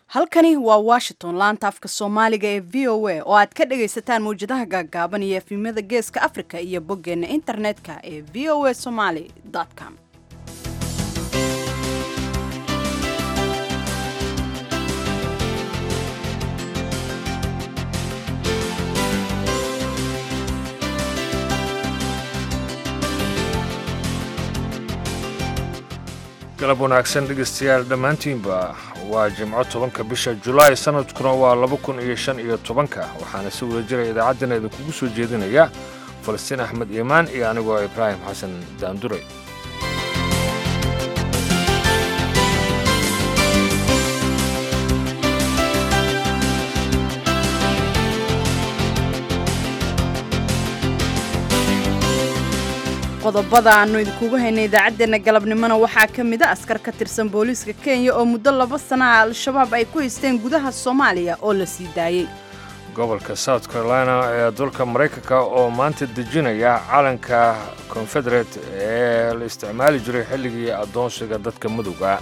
halkani waa washington laanta afka soomaaliga ee v o a oo aad ka dhagaysataan mawjadaha gaagaaban iyo efimada geeska africa iyo boggeena internetka ee v o a somaly com galab wanaagsan dhegaystayaal dhammaantiinba waa jimco tobanka bisha julaay sanadkuna waa laba kun iyo shan iyo tobanka waxaana si wada jira idaacaddana idinkugu soo jeedinaya falastiin axmed iimaan iyo anigoo ibraahim xasan daandure qodobada aanu idinkugu haynay idaacaddeenna galabnimona waxaa ka mid a askar ka tirsan booliiska kenya oo muddo laba sana ah al-shabaab ay ku haysteen gudaha soomaaliya oo la sii daayey gobolka south carolina ee dalka maraykanka oo maanta dejinaya calanka confederate ee la isticmaali jiray xilligii addoonsiga dadka madowga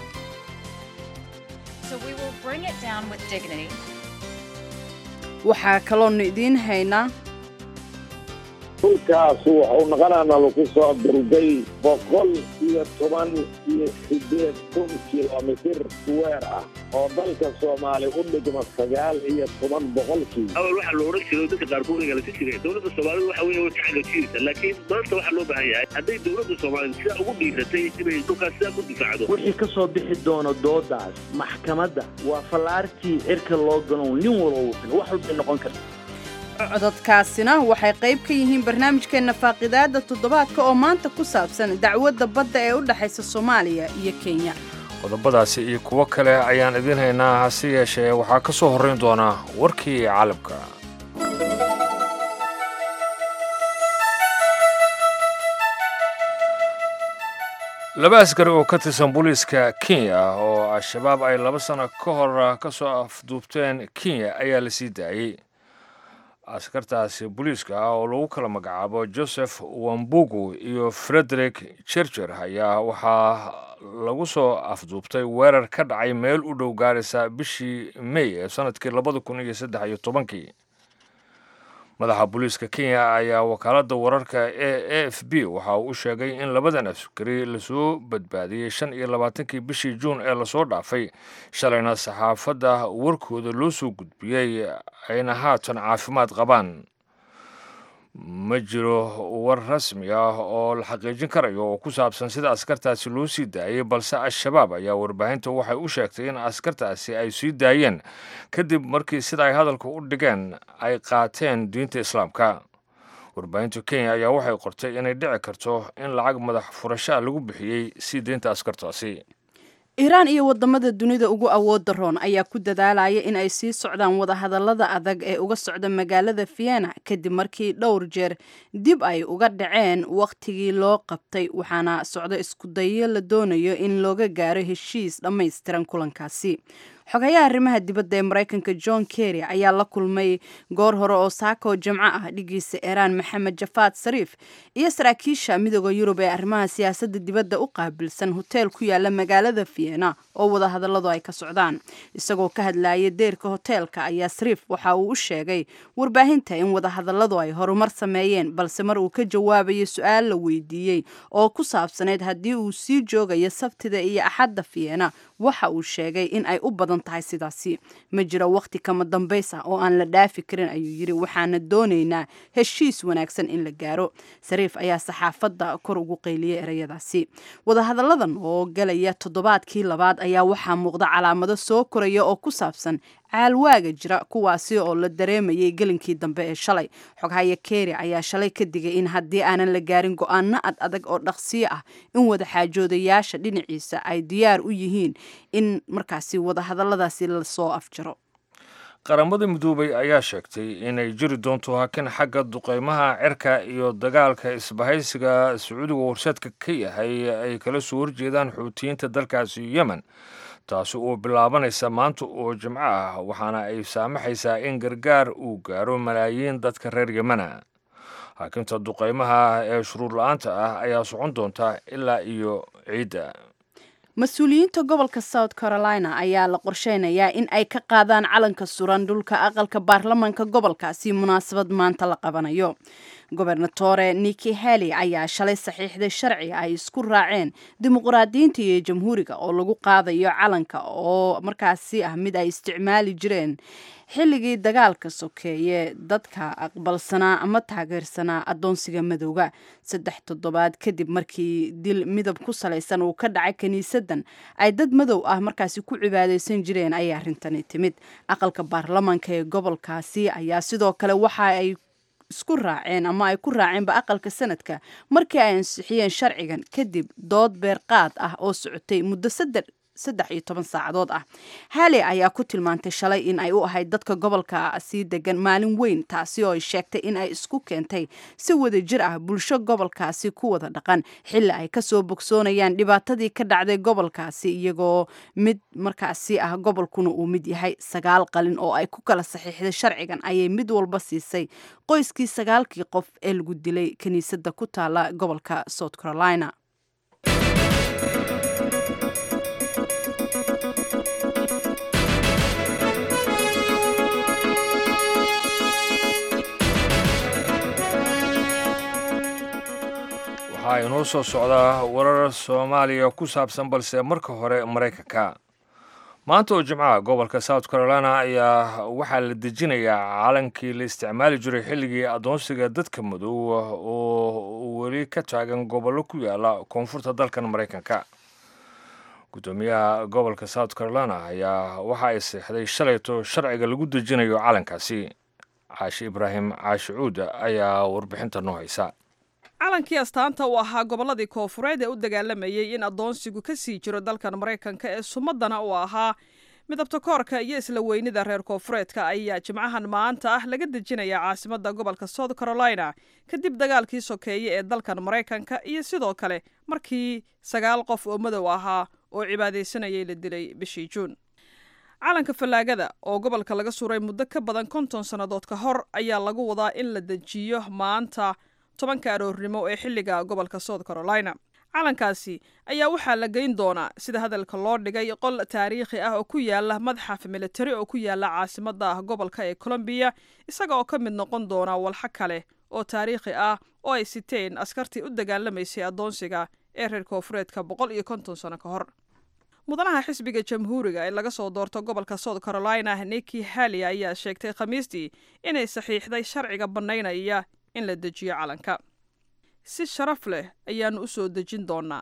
waxaa kaloonu idiin haynaa dhulkaasu wuxuu noqonaana lagu soo durgay boqol iyo toban iyo siddeed kun kilomitir weer ah oo dalka soomaaliya u dhigma sagaal iyo toban boqolkii awal waxaa la odhan jiray dadka qaarkood galasi jiray dowladda soomaalida waxa weeye way ka xagajiirta laakiin maanta waxaa loo baahan yahay hadday dowladda soomaalida sidaa ugu dhiiratay inay dhulkaas sidaa ku difaacdo wixii ka soo bixi doono doodaas maxkamadda waa fallaartii cirka loo ganow nin walba wufin wax walbay noqon karta cododkaasina waxay qayb ka yihiin barnaamijkeenna faaqidaada toddobaadka oo maanta ku saabsan dacwadda badda ee u dhexaysa soomaaliya iyo kenya qodobadaasi iyo kuwo kale ayaan idiin haynaa hase yeeshee waxaa ka soo horrayn doonaa warkii caalamka laba askari oo ka tirsan booliiska kenya oo al-shabaab ay laba sano ka hor ka soo afduubteen kenya ayaa la sii daayey askartaasi booliiska ah oo lagu kala magacaabo joseph wambugu iyo frederick chercher ayaa waxaa lagu soo afduubtay weerar ka dhacay meel u dhow gaaraysa bishii may ee sanadkii labada kun iyo saddex iyo tobankii madaxa booliiska kenya ayaa wakaaladda wararka e a f b waxa uu u sheegay in labadan askari lasoo badbaadiyey shan iyo labaatankii bishii juun ee lasoo dhaafay shalayna saxaafadda warkooda loo soo gudbiyey ayna haatan caafimaad qabaan ma jiro war rasmi ah oo la xaqiijin karayo oo ku saabsan sida askartaasi loo sii daayey balse al-shabaab ayaa warbaahinta waxay u sheegtay in askartaasi ay sii daayeen kadib markii sida ay hadalka u dhigeen ay qaateen diinta islaamka warbaahinta kenya ayaa waxay qortay inay dhici karto in lacag madax furashaa lagu bixiyey sii deynta askartaasi iiraan iyo wadamada dunida ugu awoodda roon ayaa ku dadaalaya in ay sii socdaan wadahadallada adag ee uga socda magaalada vienna kadib markii dhowr jeer dib ay uga dhaceen wakhtigii loo qabtay waxaana socdo iskudayo la doonayo in looga gaaro heshiis dhammaystiran kulankaasi xogayaha arrimaha dibadda ee maraykanka john kerry ayaa la kulmay goor hore oo saako jimco ah dhigiisa iiraan maxamed jafaad sariif iyo saraakiisha midooda yurub ee arrimaha siyaasadda dibadda u qaabilsan hoteel ku yaala magaalada vienna oo wadahadalladu ay ka socdaan isagoo ka hadlayay deerka hoteelka ayaa sariif waxa uu u sheegay warbaahinta in wadahadalladu ay horumar sameeyeen balse mar uu ka jawaabayo su-aal la weydiiyey oo ku saabsaneyd haddii uu sii joogayo sabtida iyo axadda vienna waxa uu sheegay in ay u badan tahay sidaasi ma jiro wakhti kama dambays ah oo aan la dhaafi karin ayuu yidhi waxaana doonaynaa heshiis wanaagsan in la gaaro sariif ayaa saxaafadda kor ugu qayliyey ereyadaasi wadahadalladan oo galaya toddobaadkii labaad ayaa waxaa muuqda calaamado soo koraya oo ku saabsan caalwaaga jira kuwaasi oo la dareemayay gelinkii dambe ee shalay xoghaye keri ayaa shalay ka digay in haddii aanan la gaarin go-aano ad adag oo dhaqsiyo ah in wadaxaajoodayaasha dhinaciisa ay diyaar u yihiin in markaasi wadahadalladaasi lasoo afjaro qaramada midoobay ayaa sheegtay inay jiri doonto hakin xagga duqeymaha cirka iyo dagaalka isbahaysiga sacuudiga horseedka ka yahay ay kala soo horjeedaan xuutiyiinta dalkaasi yemen taasi oo bilaabanaysa maanta oo jimco ah waxaana ay saamaxaysaa in gargaar uu gaaro malaayiin dadka reer yemena haakinta duqeymaha ee shuruur la-aanta ah ayaa socon doonta ilaa iyo ciidda mas-uuliyiinta gobolka south carolina ayaa la qorsheynayaa in ay ka qaadaan calanka suran dhulka aqalka baarlamanka gobolkaasi munaasabad maanta la qabanayo gobernatore niki heli ayaa shalay saxiixday sharci ay isku raaceen dimuqraadiyiinta iyo jamhuuriga oo lagu qaadayo calanka oo markaasi ah mid ay isticmaali jireen xilligii dagaalka sokeeye dadka aqbalsanaa ama taageersanaa adoonsiga madowga saddex toddobaad kadib markii dil midab ku salaysan uu ka dhacay kiniisadan ay dad madow ah markaasi ku cibaadeysan jireen ayay arrintani timid aqalka baarlamanka ee gobolkaasi ayaa sidoo kale waxa ay isku raaceen ama ay ku raaceenba aqalka sanadka markii ay ansixiyeen sharcigan kadib dood beerqaad ah oo socotay muddo saddex saddex iyo toban saacadood ah hale ayaa ku tilmaantay shalay in ay u ahayd dadka gobolka sii degan maalin weyn taasi oo ay sheegtay in ay isku keentay si wada jir ah bulsho gobolkaasi ku wada dhaqan xilli ay kasoo bogsoonayaan dhibaatadii ka dhacday gobolkaasi iyagoo mid markaasi ah gobolkuna uu mid yahay sagaal qalin oo ay ku kala saxiixday sharcigan ayay mid walba siisay qoyskii sagaalkii qof ee lagu dilay kiniisadda ku taala gobolka south carolina waxaa inoo soo socdaa warar soomaaliya ku saabsan balse marka hore maraykanka maanta oo jimcaha gobolka south carolina ayaa waxaa la dejinayaa calankii la isticmaali jiray xilligii adoonsiga dadka madow oo weli ka taagan gobollo ku yaala koonfurta dalkan maraykanka guddoomiyaha gobolka south carolina ayaa waxa ay seexday shalayto sharciga lagu dejinayo calankaasi caashi ibraahim caashi cuuda ayaa warbixinta noo haysa calankii astaanta uu ahaa gobolladii koofureed ee u dagaalamayey in addoonsigu ka sii jiro dalkan maraykanka ee sumadana uu ahaa midabta koorka iyo isla weynida reer koofureedka ayaa jimcahan maanta ah laga dejinayaa caasimadda gobolka south carolina kadib dagaalkii sokeeye ee dalkan maraykanka iyo sidoo kale markii sagaal qof oo madow ahaa oo cibaadaysanayay la dilay bishii juun calanka fallaagada oo gobolka laga suray muddo ka badan konton sannadood ka hor ayaa lagu wadaa in la dejiyo maanta tobanka aroornimo ee xilliga gobolka south carolina calankaasi ayaa waxaa la geyn doonaa sida hadalka loo dhigay qol taariikhi ah oo ku yaala madxaf militari oo ku yaala caasimadda gobolka ee colombiya isaga oo ka mid noqon doona walxo kale oo taariikhi ah oo ay siteen askartii u dagaalamaysay addoonsiga ee reer koofureedka boqol iyo konton sano ka hor mudanaha xisbiga jamhuuriga ee laga soo doorto gobolka south carolina niki hali ayaa sheegtay khamiistii inay saxiixday sharciga bannaynaya in la dejiyo calanka si sharaf leh ayaannu u soo dejin doonaa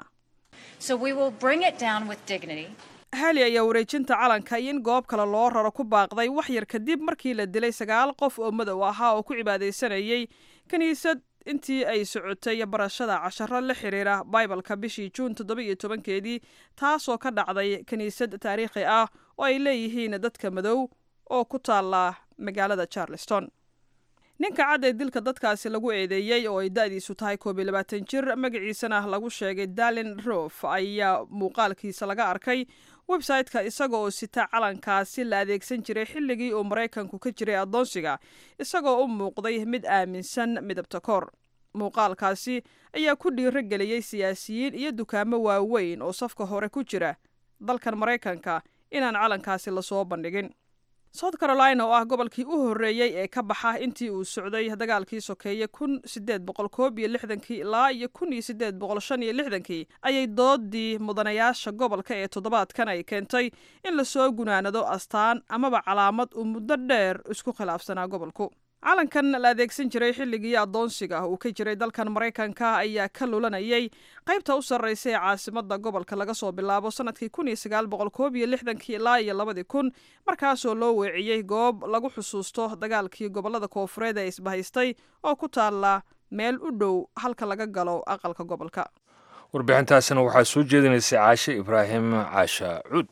hali ayaa wareejinta calanka iyo in goob kale loo raro ku baaqday wax yar kadib markii la dilay sagaal qof oo madow ahaa oo ku cibaadaysanayay kiniisad intii ay socotay barashada casharo la xiriira baibalka bishii juun toddoba iyo tobankeedii taasoo ka dhacday kiniisad taariikhi ah oo ay leeyihiin dadka madow oo ku taala magaalada charleston ninka cad ee dilka dadkaasi lagu eedeeyey oo ay da-diisu tahay koob iyo labaatan jir magaciisana lagu sheegay dalin rof ayaa muuqaalkiisa laga arkay website-ka isaga oo sita calankaasi la adeegsan jiray xilligii uu maraykanku ka jiray addoonsiga isagoo u muuqday mid aaminsan midabta koor muuqaalkaasi ayaa ku dhiiro geliyey siyaasiyiin iyo dukaamo waaweyn oo safka hore ku jira dalkan maraykanka inaan calankaasi lasoo bandhigin south carolina oo ah gobolkii u horreeyey ee ka baxa intii uu socday dagaalkii sokeeye kun sideed boqol koob iyo lixdankii ilaa iyo kun iyo sideed boqol shan iyo lixdankii ayay doodii mudanayaasha gobolka ee toddobaadkan ay keentay in lasoo gunaanado astaan amaba calaamad uu muddo dheer isku khilaafsanaa gobolku calankan la adeegsan jiray xilligii addoonsiga uu ka jiray dalkan maraykanka ayaa ka lulanayay qaybta u sarraysa ee caasimadda gobolka laga soo bilaabo sanadkii kun iyo sagaal boqol koob iyo lixdankii ilaa iyo labadii kun markaasoo loo weeciyey goob lagu xusuusto dagaalkii gobollada koofureed ee isbahaystay oo ku taalla meel u dhow halka laga galo aqalka gobolka warbixintaasina waxaa soo jeedinaysay caashe ibraahim caasha cuud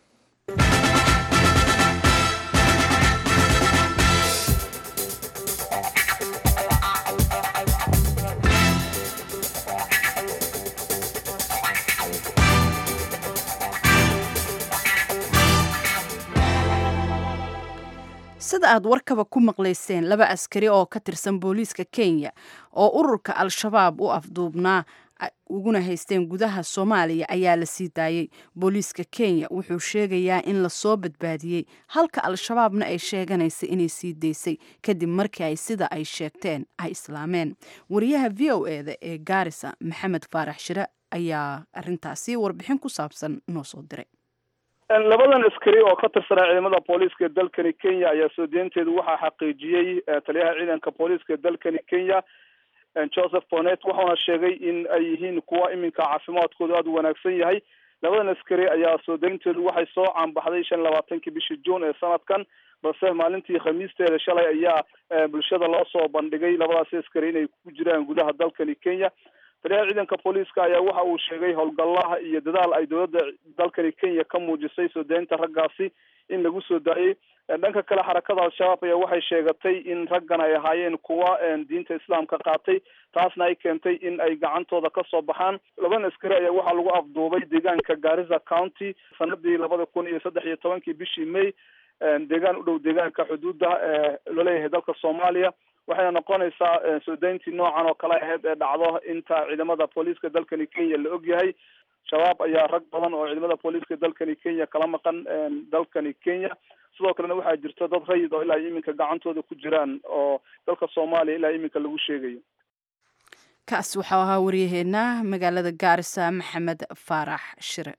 sida aad warkaba ku maqlayseen laba askari oo ka tirsan booliiska kenya oo ururka al-shabaab u afduubnaa uguna haysteen gudaha soomaaliya ayaa la sii daayey booliiska kenya wuxuu sheegayaa in lasoo badbaadiyey halka al-shabaabna ay sheeganaysa inay sii daysay kadib markii ay sida ay sheegteen ay islaameen wariyaha v o eda ee gaarisa maxamed faarax shire ayaa arintaasi warbixin ku saabsan noo soo diray labadan askari oo ka tirsanaa ciidamada booliiska dalkani kenya ayaa soo deynteedu waxaa xaqiijiyey taliyaha ciidanka booliiska dalkani kenya joseph bonet wuxuuna sheegay in ay yihiin kuwa iminka caafimaadkoodu aada u wanaagsan yahay labadan askari ayaa soo deynteedu waxay soo caanbaxday shan labaatankii bishii juun ee sanadkan balse maalintii khamiisteeda shalay ayaa bulshada loo soo bandhigay labadaasi askari inay ku jiraan gudaha dalkani kenya taliyaha ciidanka booliiska ayaa waxa uu sheegay howlgallaha iyo dadaal ay dowladda dalkani kenya ka muujisay soo deynta raggaasi in lagu soo daayey dhanka kale xarakada al-shabaab ayaa waxay sheegatay in raggan ay ahaayeen kuwa diinta islaamka qaatay taasna ay keentay in ay gacantooda kasoo baxaan laban askari ayaa waxaa lagu afduubay deegaanka garissa county sanadii labada kun iyo saddex iyo tobankii bishii may deegaan u dhow deegaanka xuduudda laleeyahay dalka soomaaliya waxayna noqonaysaa soo deyntii noocan oo kale ahayd ee dhacdo inta ciidamada booliiska dalkani kenya la og yahay shabaab ayaa rag badan oo ciidamada booliiska dalkani kenya kala maqan dalkani kenya sidoo kalena waxaa jirta dad rayid oo ilaa iminka gacantooda ku jiraan oo dalka soomaaliya ilaa iminka lagu sheegayo kaas waxau ahaa waryaheena magaalada gaarisa maxamed faarax shire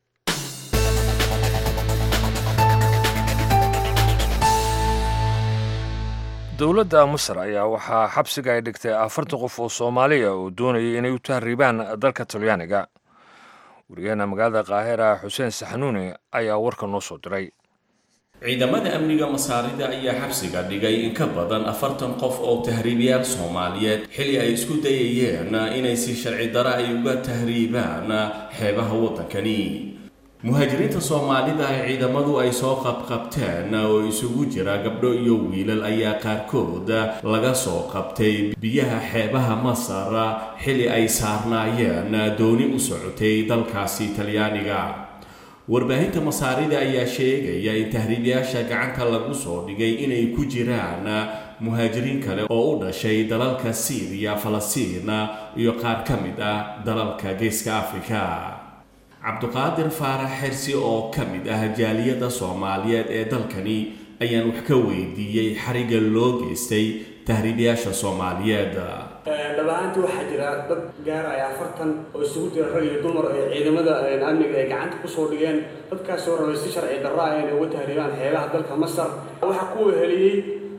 dowladda masar ayaa waxaa xabsiga ay dhigtay afartan qof oo soomaaliya oo doonayay inay u tahriibaan dalka talyaaniga wariyaheena magaalada qaahira xuseen saxanuuni ayaa warka noo soo diray ciidamada amniga masaarida ayaa xabsiga dhigay in ka badan afartan qof oo tahriibiyaal soomaaliyeed xili ay isku dayayeen inay si sharci dara ay uga tahriibaan xeebaha waddankani muhaajiriinta soomaalida ee ciidamadu ay soo qabqabteen oo isugu jira gabdho iyo wiilal ayaa qaarkood laga soo qabtay biyaha xeebaha masar xili ay saarnaayeen dooni u socotay dalkaasi talyaaniga warbaahinta masaarida ayaa sheegaya in tahriibayaasha gacanta lagu soo dhigay inay ku jiraan muhaajiriin kale oo u dhashay dalalka siiriya falastiin iyo qaar ka mid ah dalalka geeska afrika cabduqaadir faarax xersi oo ka mid ah jaaliyadda soomaaliyeed ee dalkani ayaan wax ka weydiiyey xariga loo geystay tahriibayaasha soomaaliyeed dhab ahaantii waxaa jira dad gaaraya afartan oo isugu jira rag iyo dumar ee ciidamada amniga ay gacanta kusoo dhigeen dadkaasoo rabay si sharci darra ah inay uga tahriibaan xeebaha dalka masar waxaa ku weheliyey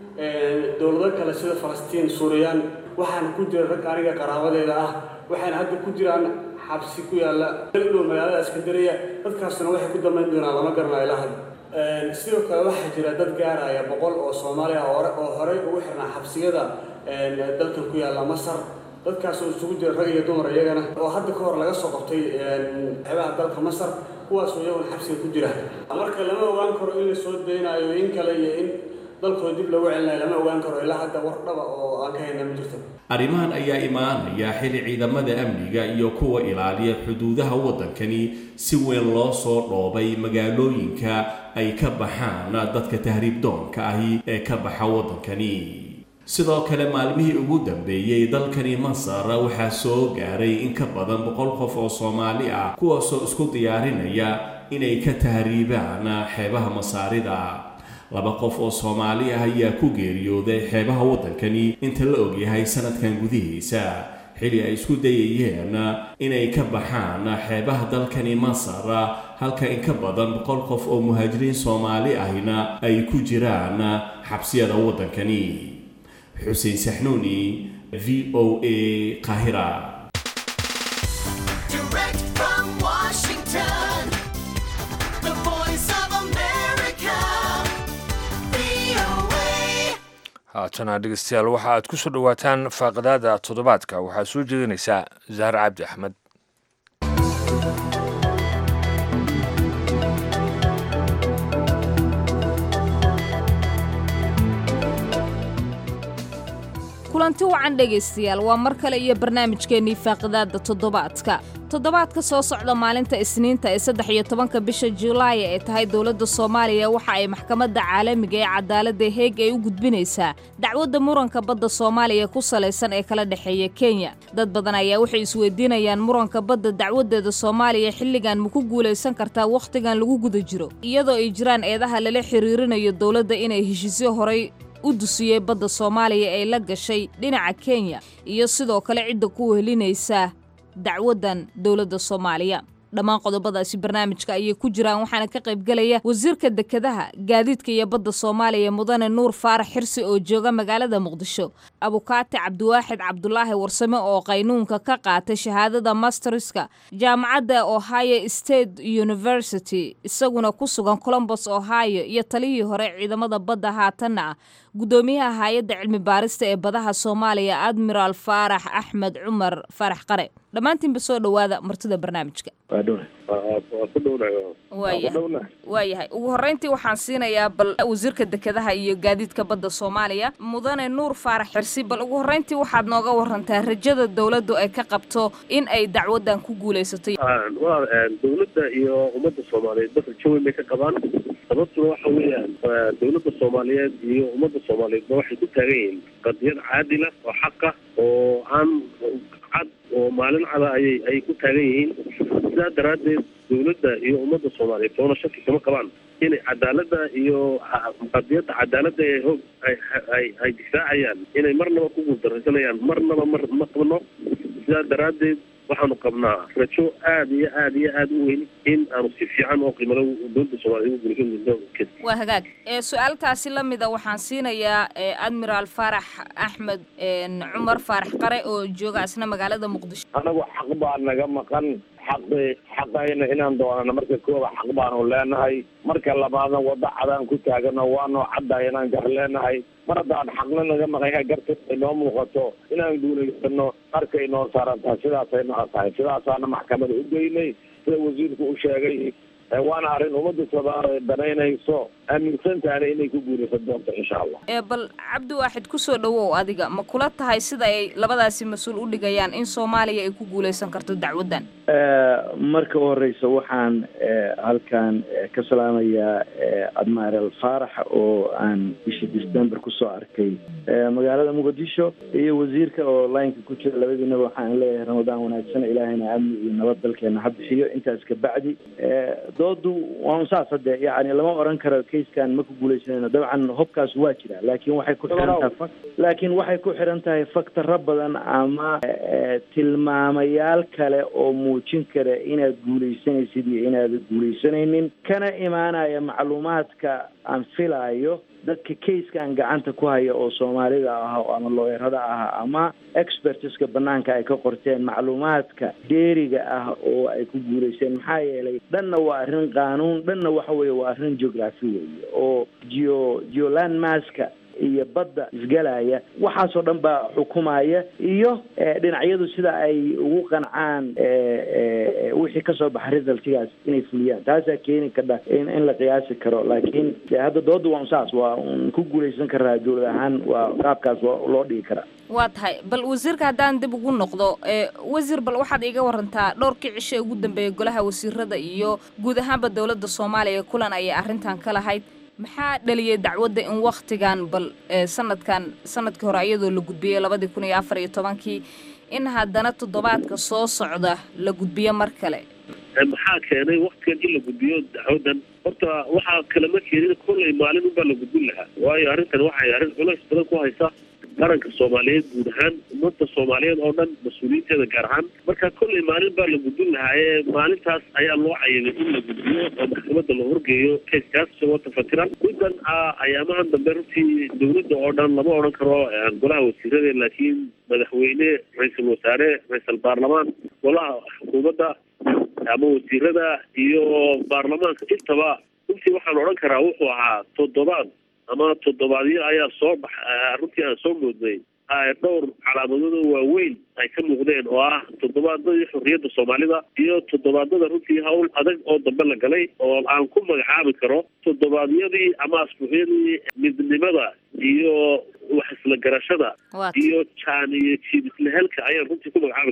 dowlado kale sida falastiin suuriyaan waxaana ku jira rag aniga qaraabadeeda ah waxayna hadda ku jiraan xabsi ku yaalla dhow magaalada iskandariya dadkaasna waxay ku dambayn doonaan lama garanayo ilaa hadda sidoo kale waxaa jira dad gaaraya boqol oo soomaali ah oo horey ugu xirnaa xabsiyada dalkan ku yaalla masar dadkaasoo isugu jira rag iyo dumar iyagana oo hadda ka hor laga soo qabtay xeebaha dalka masar kuwaasoo iyaguna xabsiga ku jira marka lama ogaan karo in la soo daynayo in kale iyo in dalkooda dib lagu celinayo lama ogaan karo ilaa hadda war dhaba oo aan ka hayna ma jirto arrimahan ayaa imaanaya xili ciidamada amniga iyo kuwa ilaaliya xuduudaha waddankani si weyn loo soo dhoobay magaalooyinka ay ka baxaan dadka tahriib doonka ahi ee ka baxa waddankani sidoo kale maalmihii ugu dambeeyey dalkani masar waxaa soo gaaray in ka badan boqol qof oo soomaali ah kuwaasoo isku diyaarinaya inay ka tahriibaan xeebaha masaarida laba qof oo soomaali ah ayaa ku geeriyooday xeebaha waddankani inta la ogyahay sanadkan gudihiisa xili ay isku dayayeen inay ka baxaan xeebaha dalkani masar halka in ka badan boqol qof oo muhaajiriin soomaali ahina ay ku jiraan xabsiyada waddankani xuseen saxnuuni v o a qaahira haatana dhegeystayaal waxa aad ku soo dhowaataan faaqadaada toddobaadka waxaa soo jeedinaysaa zahar cabdi axmed kulanti wacan dhegaystayaal waa mar kale iyo barnaamijkeennii faaqidaadda toddobaadka toddobaadka soo socda maalinta isniinta ee saddex iyo tobanka bisha julaay ee tahay dowladda soomaaliya waxa ay maxkamadda caalamiga ee cadaaladda heeg ay u gudbinaysaa dacwadda muranka badda soomaaliya ku salaysan ee kala dhexeeya kenya dad badan ayaa waxay isweydiinayaan muranka badda dacwadeeda soomaaliya xilligan ma ku guulaysan kartaa wakhtigan lagu guda jiro iyadoo ay jiraan eedaha lala xiriirinayo dowladda inay heshiisyo horay u dusiyey badda soomaaliya ee la gashay dhinaca kenya iyo sidoo kale cidda ku wehelinaysa dacwaddan dowladda soomaaliya dhammaan qodobadaasi barnaamijka ayay ku jiraan waxaana ka qaybgelaya wasiirka dekedaha gaadiidka iyo badda soomaaliya mudane nuur faarax xirsi oo jooga magaalada muqdisho abukaati cabdiwaaxid cabdulaahi warsame oo qaynuunka ka qaatay shahaadada masterska jaamacadda ohio state university isaguna ku sugan colombos ohio iyo talihii hore ciidamada badda haatanna ah guddoomiyaha hay-adda cilmi baarista ee badaha soomaaliya admiraal faarax axmed cumar faarax qare dhammaantiinba soo dhowaada martida barnaamijka waayahay ugu horreyntii waxaan siinayaa bal wasiirka dekedaha iyo gaadiidka badda soomaaliya mudane nuur faarax xirsi bal ugu horreyntii waxaad nooga warantaa rajada dowladdu ay ka qabto in ay dacwaddan ku guulaysato dowladda iyo ummadda soomaaliyeed bas rajo weyn bay ka qabaan sababtuna waxa weeyaan dowladda soomaaliyeed iyo ummadda soomaaliyeedba waxay ku taagan yihiin qadiyad caadila oo xaqa oo aan cad oo maalin cada ayay ayay ku taagan yihiin sidaa daraaddeed dowladda iyo ummadda soomaaliyeed toona shaki kama qabaan inay cadaaladda iyo qadiyadda cadaaladda ee hoog ay ay ay difaacayaan inay marnaba ku guuldaraysanayaan marnaba mar ma qabno sidaa daraaddeed waxaanu qabnaa rajo aad iyo aad iyo aad u weyn in aanu si fiican oo qiimalo dowladda soomaliya ugu guulaysan waa hagaag ee su-aaltaasi la mida waxaan siinayaa admiraal faarax axmed cumar faarax qare oo jooga isna magaalada muqdisho anagu xaq baa naga maqan xaqi xaqayna inaan doonano marka kooba xaq baanu leenahay marka labaadna waddo cadaan ku taagano waanoo caddahay inaan gar leenahay mar haddaan xaqna naga maqanya garta ay noo muuqato inaan guulaysano markay noo saaran tahay sidaasay noo tahay sidaasaana maxkamada u geynay sida wasiirku u sheegay waana arrin ummadda soomaaliya danaynayso aaminsantaana inay ku guulaysan doonto insha allah ee bal cabdi waaxid kusoo dhawow adiga ma kula tahay sida ay labadaasi mas-uul u dhigayaan in soomaaliya ay ku guulaysan karto dacwaddan marka u horeysa waxaan halkan ka salaamayaa admiral faarax oo aan bishii december kusoo arkay magaalada muqdisho iyo wasiirka oo lineka ku jira labadiinaba waxaan leeyahay ramadaan wanaagsan ilaahayna amni iyo nabad dalkeena ha bixiyo intaas kabacdi doodu waa saas hadde yani lama oran karo kayskan ma ku guuleysanayno dabcan hobkaas waa jira laakiin waxay ku xiran tahay laakiin waxay ku xiran tahay faktaro badan ama tilmaamayaal kale oo muujin kara inaad guuleysanaysid iyo inaad guuleysanaynin kana imaanaya macluumaadka aan filaayo dadka kayskan gacanta ku haya oo soomaalida ah ama looyarada ah ama expertiska banaanka ay ka qorteen macluumaadka dheeriga ah oo ay ku guulaysteen maxaa yeelay dhanna waa arrin qaanuun dhanna waxa weeye waa arrin geography weeye oo geo geolandmaska iyo badda isgalaya waxaasoo dhan baa xukumaya iyo dhinacyadu sida ay ugu qancaan wixii kasoo baxa resultigaas inay fuliyaan taasaa keeni kadha in in la qiyaasi karo laakiin hadda dooda waa saas waa un ku guulaysan karaa dowlad ahaan waa qaabkaas waa loo dhigi karaa waa tahay bal wasiirka haddaan dib ugu noqdo wasiir bal waxaad iiga warantaa dhowrkii cisho ugu dambeeyay golaha wasiirada iyo guud ahaanba dowladda soomaaliya kulan ayay arrintan ka lahayd maxaa dhaliyay dacwadda in waktigan bal sanadkan sanadkii hore iyadoo la gudbiyey labadii kun iyo afar iyo tobankii in haddana toddobaadka soo socda la gudbiyo mar kale maxaa keenay waktigan in la gudbiyo dacwadan horta waxaa kalama keenin kollay maalin unbaa la gudbin lahaa waayo arrintan waxay arrin culays badan ku haysaa qaranka soomaaliyeed guud ahaan ummadda soomaaliyeed oo dhan mas-uuliyiinteeda gaar ahaan marka kollay maalin baa la gudbin lahaa ee maalintaas ayaa loo cayimay in la gudbiyo oo maxkamadda la horgeeyo kayskaas isagoo tafatiran middan ayaamahan dambe runtii dowladda oo dhan lama odhan karo golaha wasiirada laakiin madaxweyne ra-iisul wasaare ra-iisal baarlamaan golaha xukuumadda ama wasiirada iyo baarlamaanka intaba runtii waxaan odhan karaa wuxuu ahaa toddobaad ama toddobaadyo ayaa soo bax runtii aan soo moodnay dhowr calaamadood waaweyn ay ka muuqdeen oo ah toddobaadadii xorriyadda soomaalida iyo toddobaadada runtii hawl adag oo dambe la galay oo aan ku magacaabi karo toddobaadyadii ama asbuucyadii midnimada iyo wax isla garashada iyo jaan iyo jiib isla helka ayaan runtii ku magacaabi karaa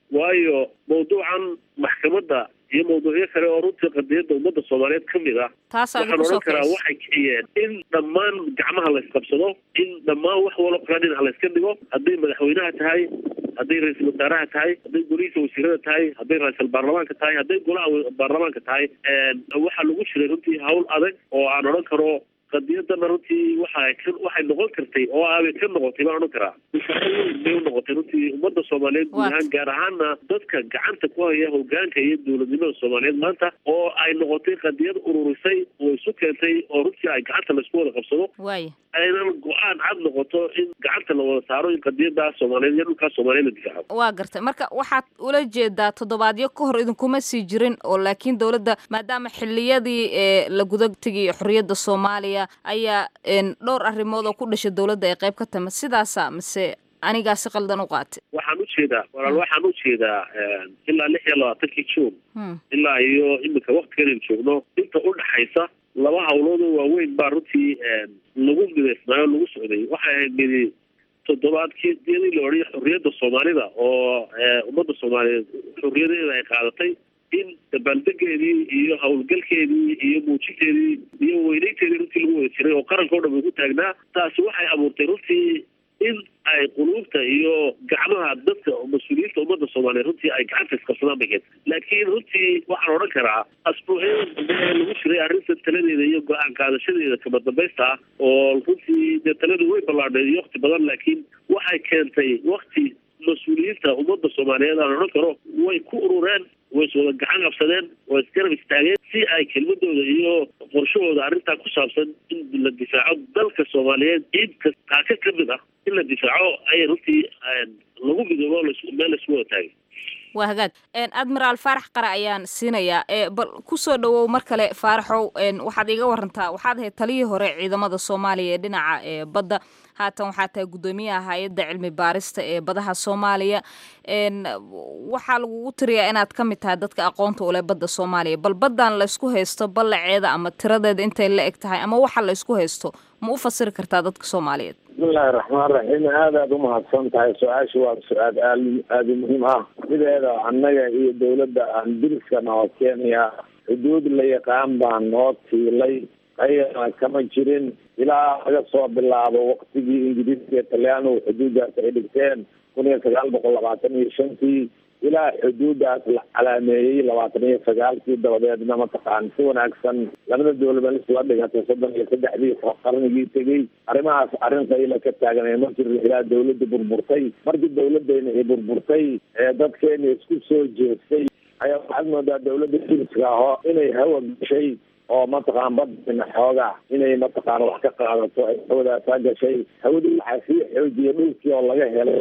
waayo mawduucan maxkamadda iyo mawduucyo kale oo runtii qadiyadda ummadda soomaaliyeed ka mid ah taasaa waxaan lagu soo odhan karaa kicisa waxay kiciyeen in dhammaan gacmaha la isqabsado in dhammaan wax walo kala dhinac la iska dhigo hadday madaxweynaha tahay hadday ra-iisul wasaaraha tahay hadday golihiisa wasiirada tahay hadday ra-iisul baarlamaanka tahay hadday golaha wa- baarlamaanka tahay waxaa lagu jiray runtii hawl adag oo aan odhan karo qadiyadana runtii waxay ka waxay noqon kartay oo aabay ka noqotay baan odhan karaa misaal weyn bay u noqotay runtii ummadda soomaaliyeed guud Waat. ahaan gaar ahaana dadka gacanta ku haya hogaanka iyo dowladnimada soomaaliyeed maanta oo ay noqotay qadiyad ururisay oo isu keentay oo runtii ay gacanta laisku wada qabsado waaya aynan go-aan cad noqoto in gacanta la wada saaro in qadiyada soomaaliyeed iyo dhulkaa soomaaliyeed la difaaco waa gartay marka waxaad ula jeedaa toddobaadyo ka hor idinkuma sii jirin oo laakiin dowladda maadaama xiliyadii ee la guda tegay xorriyadda soomaaliya ayaa een, dhowr arrimood oo ku dhashay dowladda ay qayb ka tama sidaasa mise anigaa si qaldan u qaatay waxaan ujeedaa walaal waxaan ujeedaa ilaa lix iyo labaatankii juun Hmm. ilaa iyo iminka waktigan aynu joogno inta udhaxaysa laba hawlood oo waaweyn baa runtii lagu midaysnaayo lagu socday waxay ahayd midi toddobaadkii diyadii la odhanaya xorriyadda soomaalida oo eh, ummadda soomaaliyeed xorriyadeeda ay qaadatay in dabaaldegeedii iyo howlgalkeedii iyo muujinteedii iyo weynaynteedii runtii lagu wada jiray oo qaranka o dhan ugu taagnaa taasi waxay abuurtay runtii in ay quluubta iyo gacmaha dadka mas-uuliyiinta ummadda soomaaliyeed runtii ay gacanta iskabsadaan bay keentay laakiin runtii waxaan odhan karaa asbuucyada dambe ee lagu jiray arrinta taladeeda iyo go-aan qaadashadeeda kama dambaysta ah oo runtii dee taladu way ballaadhay iyo wakti badan laakiin waxay keentay wakti mas-uuliyiinta ummadda soomaaliyeed aan odhan karo way ku urureen way iswada gacan qabsadeen way isgarab istaageen si ay kelmadooda iyo qorshahooda arrintaa ku saabsan in la difaaco dalka soomaaliyeed ciid kas- kaaka ka mid ah in la difaaco ayay runtii lagu midoobo las- meel laisku wada taagay waa hagaag Een, admiraal faarax qare ayaan siinayaa ee bal kusoo dhawow mar kale faaraxow een, waxaad iga warantaa waxaad ahayd taliyii hore ciidamada soomaaliya ee dhinaca ee badda haatan waxaa tahay guddoomiyaha hay-adda cilmi baarista ee badaha soomaaliya een, waxaa lagugu tiriyaa inaad ka mid tahay dadka aqoonta u leh badda soomaaliya bal baddan laysku haysto ballaceeda ama tiradeeda intay la eg tahay ama waxa laysku haysto ma u fasiri kartaa dadka soomaaliyeed bismillahi raxmaan raxiim aad aad umahadsan tahay su-aasha waa su-aal aal aada u muhiim ah sideeda annaga iyo dowladda aan diriska noo keenaya xuduud la yaqaan baan noo tiilay ayana kama jirin ilaa laga soo bilaabo waktigii ingiriiska iyo talyaanigu xuduuddaas ay dhigteen kun iyo sagaal boqol labaatan iyo shantii ilaa xuduuddaas la calaameeyey labaatan iyo sagaalkii dabadeedna mataqaan si wanaagsan labada dowlaba isla dhigatay soddon iyo saddexdii qarnigii tegey arrimahaas arrin qayla ka taaganay ma jirin ilaa dowladda burburtay markii dowladdeena ay burburtay ee dadkeena isku soo jeestay ayaa waxaad moodaa dowladda diriska aho inay hawa gashay oo mataqaan badina xoogaa inay mataqaan wax ka qaadato ay hawadaasaa gashay hawadii waxaa sii xoojiyay dhulkii oo laga helay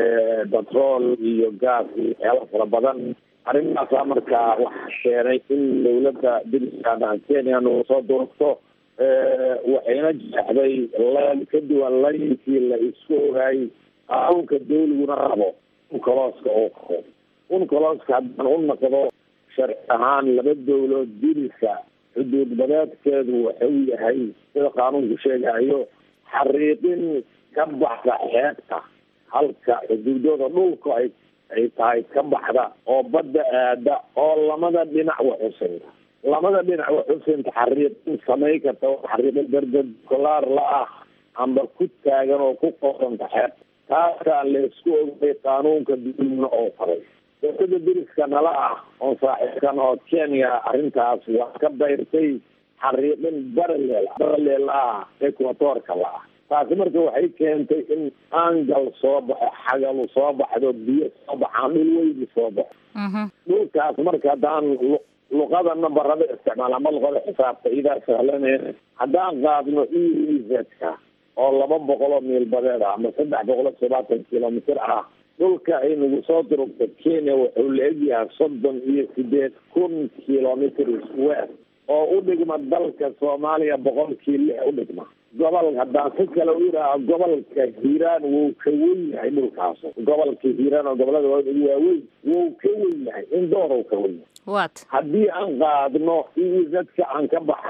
batrool iyo gaas iyo waxyaalo fara badan arrimahaasaa markaa waxaa keenay in dowladda diriska kenya nagu soo durugto waxayna jeexday leen ka duwan layinkii la isku ogaay qaanuunka dawliguna rabo unkolooska uu qabo unkolooska haddaan u naqdo sharci ahaan laba dowlood diriska xuduud badeedkeedu wuxuu yahay sida qaanuunku sheegayo xariiqin ka baxda xeebta halka xuduudooda dhulka ay ay tahay ka baxda oo badda aada oo lamada dhinac waxusinta lamada dhinac waxusinta xariiqin samay karta oo xariiqin berberkolaar la ah amba ku taagan oo ku qoranta xeebta taasaa laysku ogay qaanuunka dulmna oo faray dowlada diriska nala ah oo saaxiibkan oo kenya arrintaas waa ka bayrtay xariiqin baraleel baraleel ah equatorka la ah taasi marka waxay keentay in angal soo baxo xagalu soo baxdo biyo soo baxaan dhul weydi soo baxo dhulkaas marka haddaan lu- luqada nambarada isticmaal ama luqada xisaabta idaa sahlaneen haddaan qaadno ezka oo laba boqol oo miil badeed ah ama saddex boqol iyo todobaatan kilomitr ah dhulka ay nagu soo durugta kenya wuxuu la egyahay soddon iyo sideed kun kilomitr square oo u dhigma dalka soomaaliya boqolkii lix u dhigma gobol haddaan si kale u yidhaaha gobolka hiiraan wuu ka wen yahay dhulkaas gobolka hiiraan oo gobolada waaweyn ugu waaweyn wuu ka wen yahay in door uu ka wen yahay waat haddii aan qaadno ezka aan ka baxno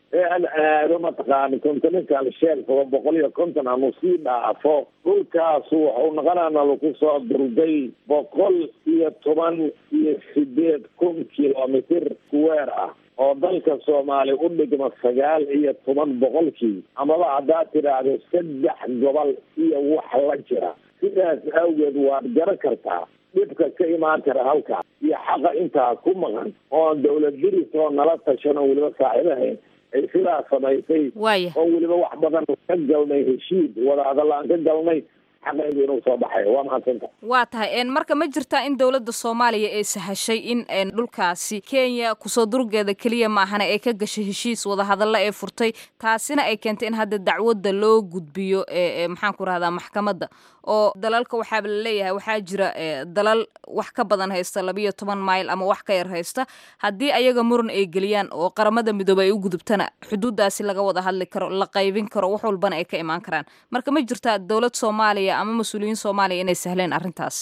ee aan aado mataqaana continental shelf oo boqol iyo konton aanu sii dhaafo dhulkaasu wuxuu noqonaana lagu soo durday boqol iyo toban iyo sideed kun kilomitr square ah oo dalka soomaaliya u dhigma sagaal iyo toban boqolkii amaba haddaad tidhaahdo saddex gobol iyo wax la jira sidaas awgeed waad garan kartaa dhibka ka imaan kara halkaas iyo xaqa intaa ku maqan oon dawlad diris oo nala tashan oo weliba saaxiibahayn ay sidaa samaysay waaya oo weliba wax badan ka galnay heshiid wadahadal aan ka galnay xaqeedu inuu soo baxayo waa mahadsanta waa tahay een marka ma jirtaa in dowladda soomaaliya ay sahashay in een dhulkaasi kenya kusoo durgeeda keliya maahana ay ka gashay heshiis wadahadalla ee furtay taasina ay keentay in hadda dacwadda loo gudbiyo ee ee maxaan ku rahdaa maxkamadda oo dalalka waxaaba la leeyahay waxaa jira ee dalal wax ka badan haysta labiyo toban mayl ama wax ka yar haysta haddii ayaga muran ay geliyaan oo qaramada midoobey ay u gudubtana xuduuddaasi laga wada hadli karo la qaybin karo wax walbana ay ka imaan karaan marka ma jirtaa dowlad soomaaliya ama mas-uuliyiin soomaaliya inay sahleen arrintaas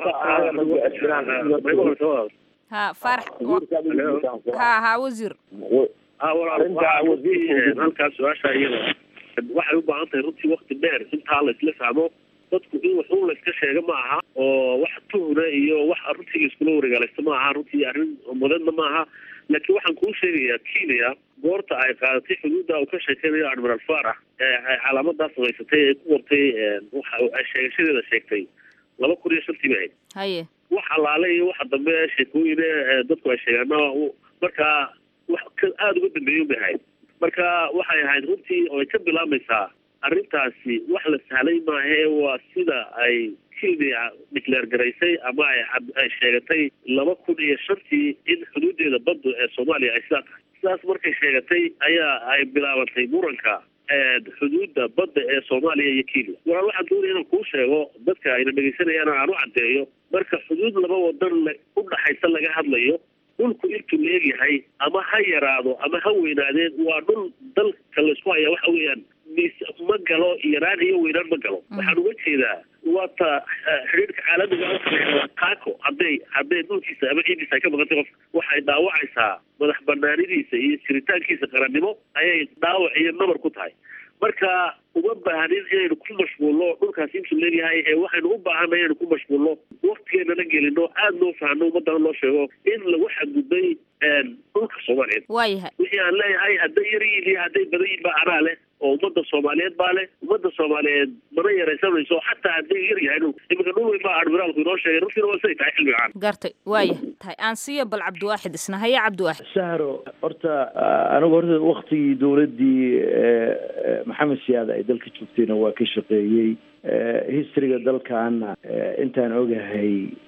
ha faarax ha ha wasiir halkaas su-aasha iyada waxay u baahan tahay runtii wakti dheer intaa la isla fahmo dadku in waxun la iska sheega ma aha oo wax tuhna iyo wax runtii la iskula wareegaalaysto ma aha runtii arrin mudanna ma aha laakiin waxaan kuu sheegayaa kenya goorta ay qaadatay xuduudda uu ka sheekeynayo admiral farax ee ay calaamadaa samaysatay ee ku qortay waxa ay sheegashadeeda sheegtay laba kun iyo shantii bay ahayd haye wax allaale iyo waxa dambe sheekooyine dadku ay sheegaana markaa wax ka aada uga dambeeya bay ahayd marka waxay ahayd runtii oo ay ka bilaabmaysaa arrintaasi wax la sahlay maahe waa sida ay kenya declaare garaysay ama ay ay sheegatay laba kun iyo shantii in xuduudeeda badda ee soomaaliya ay sidaa tahay sidaas markay sheegatay ayaa ay bilaabantay muranka xuduudda badda ee soomaaliya iyo kenya walaal waxaan doonaya inaan kuu sheego dadka ayna dhegeysanayaan aan u caddeeyo marka xuduud laba wadan la u dhaxaysa laga hadlayo dhulku intuu leegyahay ama ha yaraado ama ha weynaadeen waa dhul dalka laysku hayaa waxa weeyaan mis ma galo yaraan iyo weynaan ma galo waxaan uga jeedaa waata xidhiirka caalamiga a taako hadday hadday dhulkiisa ama ciidiisa ay ka maqantay qofka waxay dhaawacaysaa madax banaanidiisa iyo jiritaankiisa qarannimo ayay dhaawac iyo nabar ku tahay marka uma baahnin inaynu ku mashquulno dhulkaasi intuu leeyahay ee waxaynu u baahanay inaynu ku mashquulno waktigeennana gelino aada loo fahno ummadana loo sheego in lagu xadgudbay dhulka soomaaliyeed waayahay wixii aan leeyahay hadday yar yihiin iyo hadday badan yihiin baa anaa leh oo ummadda soomaaliyeed baa leh ummadda soomaaliyeed mana yaraysanayso xataa hadday yar yahay dhul iminka dhul weyn baa admiraalku inoo sheegay runtiina waa siday tahay xilliga caan gartay waaya tahay aan siiya bal cabdiwaaxid isna haya cabdiwaaxid sahro horta anigu horta waktigii dowladdii maxamed siyaad ay dalka joogtayna waa ka shaqeeyey historyga dalkaana intaan ogahay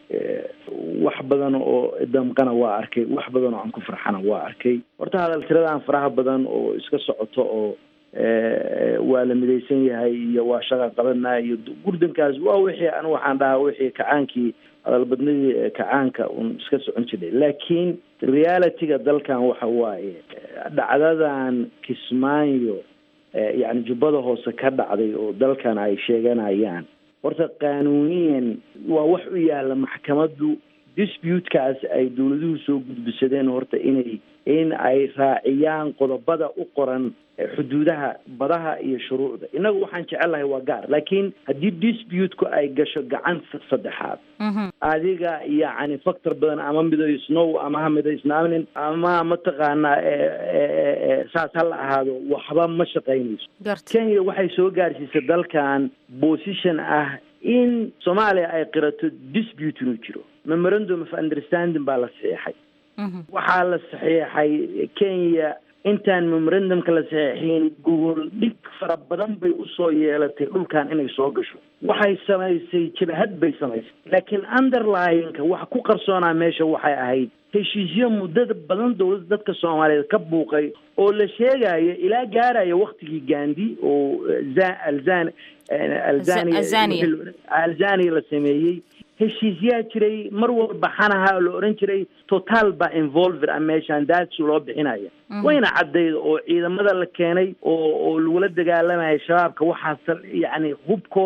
wax badan oo damqana waa arkay wax badan oo aan ku farxana waa arkay horta hadal tiradaan faraha badan oo iska socoto oo waa la midaysan yahay iyo waa shaqa qabanaa iyo gurdankaas waa wixii anu waxaan dhahaa wixii kacaankii hadalbadnidii kacaanka un iska socon jiray laakiin realityga dalkan waxa waaye dhacdadan kismaayo yani jubbada hoose ka dhacday oo dalkan ay sheeganayaan horta qaanuuniyan waa wax u yaala maxkamaddu disputekaas ay dowladuhu soo gudbisadeen horta inay in ay raaciyaan qodobada u qoran xuduudaha badaha iyo shuruucda innagu waxaan jecelahay waa gaar laakiin haddii disputeku ay gasho gacan saddexaad adiga yacni factor badan ama midaysnow ama ha midaysnaanin ama mataqaanaa saas ha la ahaado waxba ma shaqaynayso kenya waxay soo gaarsiisay dalkan position ah in soomaaliya ay qirato dispute inuu jiro memorandum of understanding baa la saxiixay waxaa la saxiixay kenya intaan memorandumka la saxiixin gogol dhig fara badan bay usoo yeelatay dhulkan inay soo gasho waxay samaysay jabahad bay samaysay laakiin underlyinka wax ku qarsoonaa meesha waxay ahayd heshiisyo muddada badan dowladda dadka soomaaliyeed ka buuqay oo la sheegayo ilaa gaaraya waktigii gandi oo alzan alzania alzania la sameeyey heshiisyaa jiray mar walba xanaha la oran jiray total baa involver a meeshaan daadsi loo bixinaya wayna caddayd oo ciidamada la keenay oo oo lagula dagaalamaya shabaabka waxaas yacni hubkooda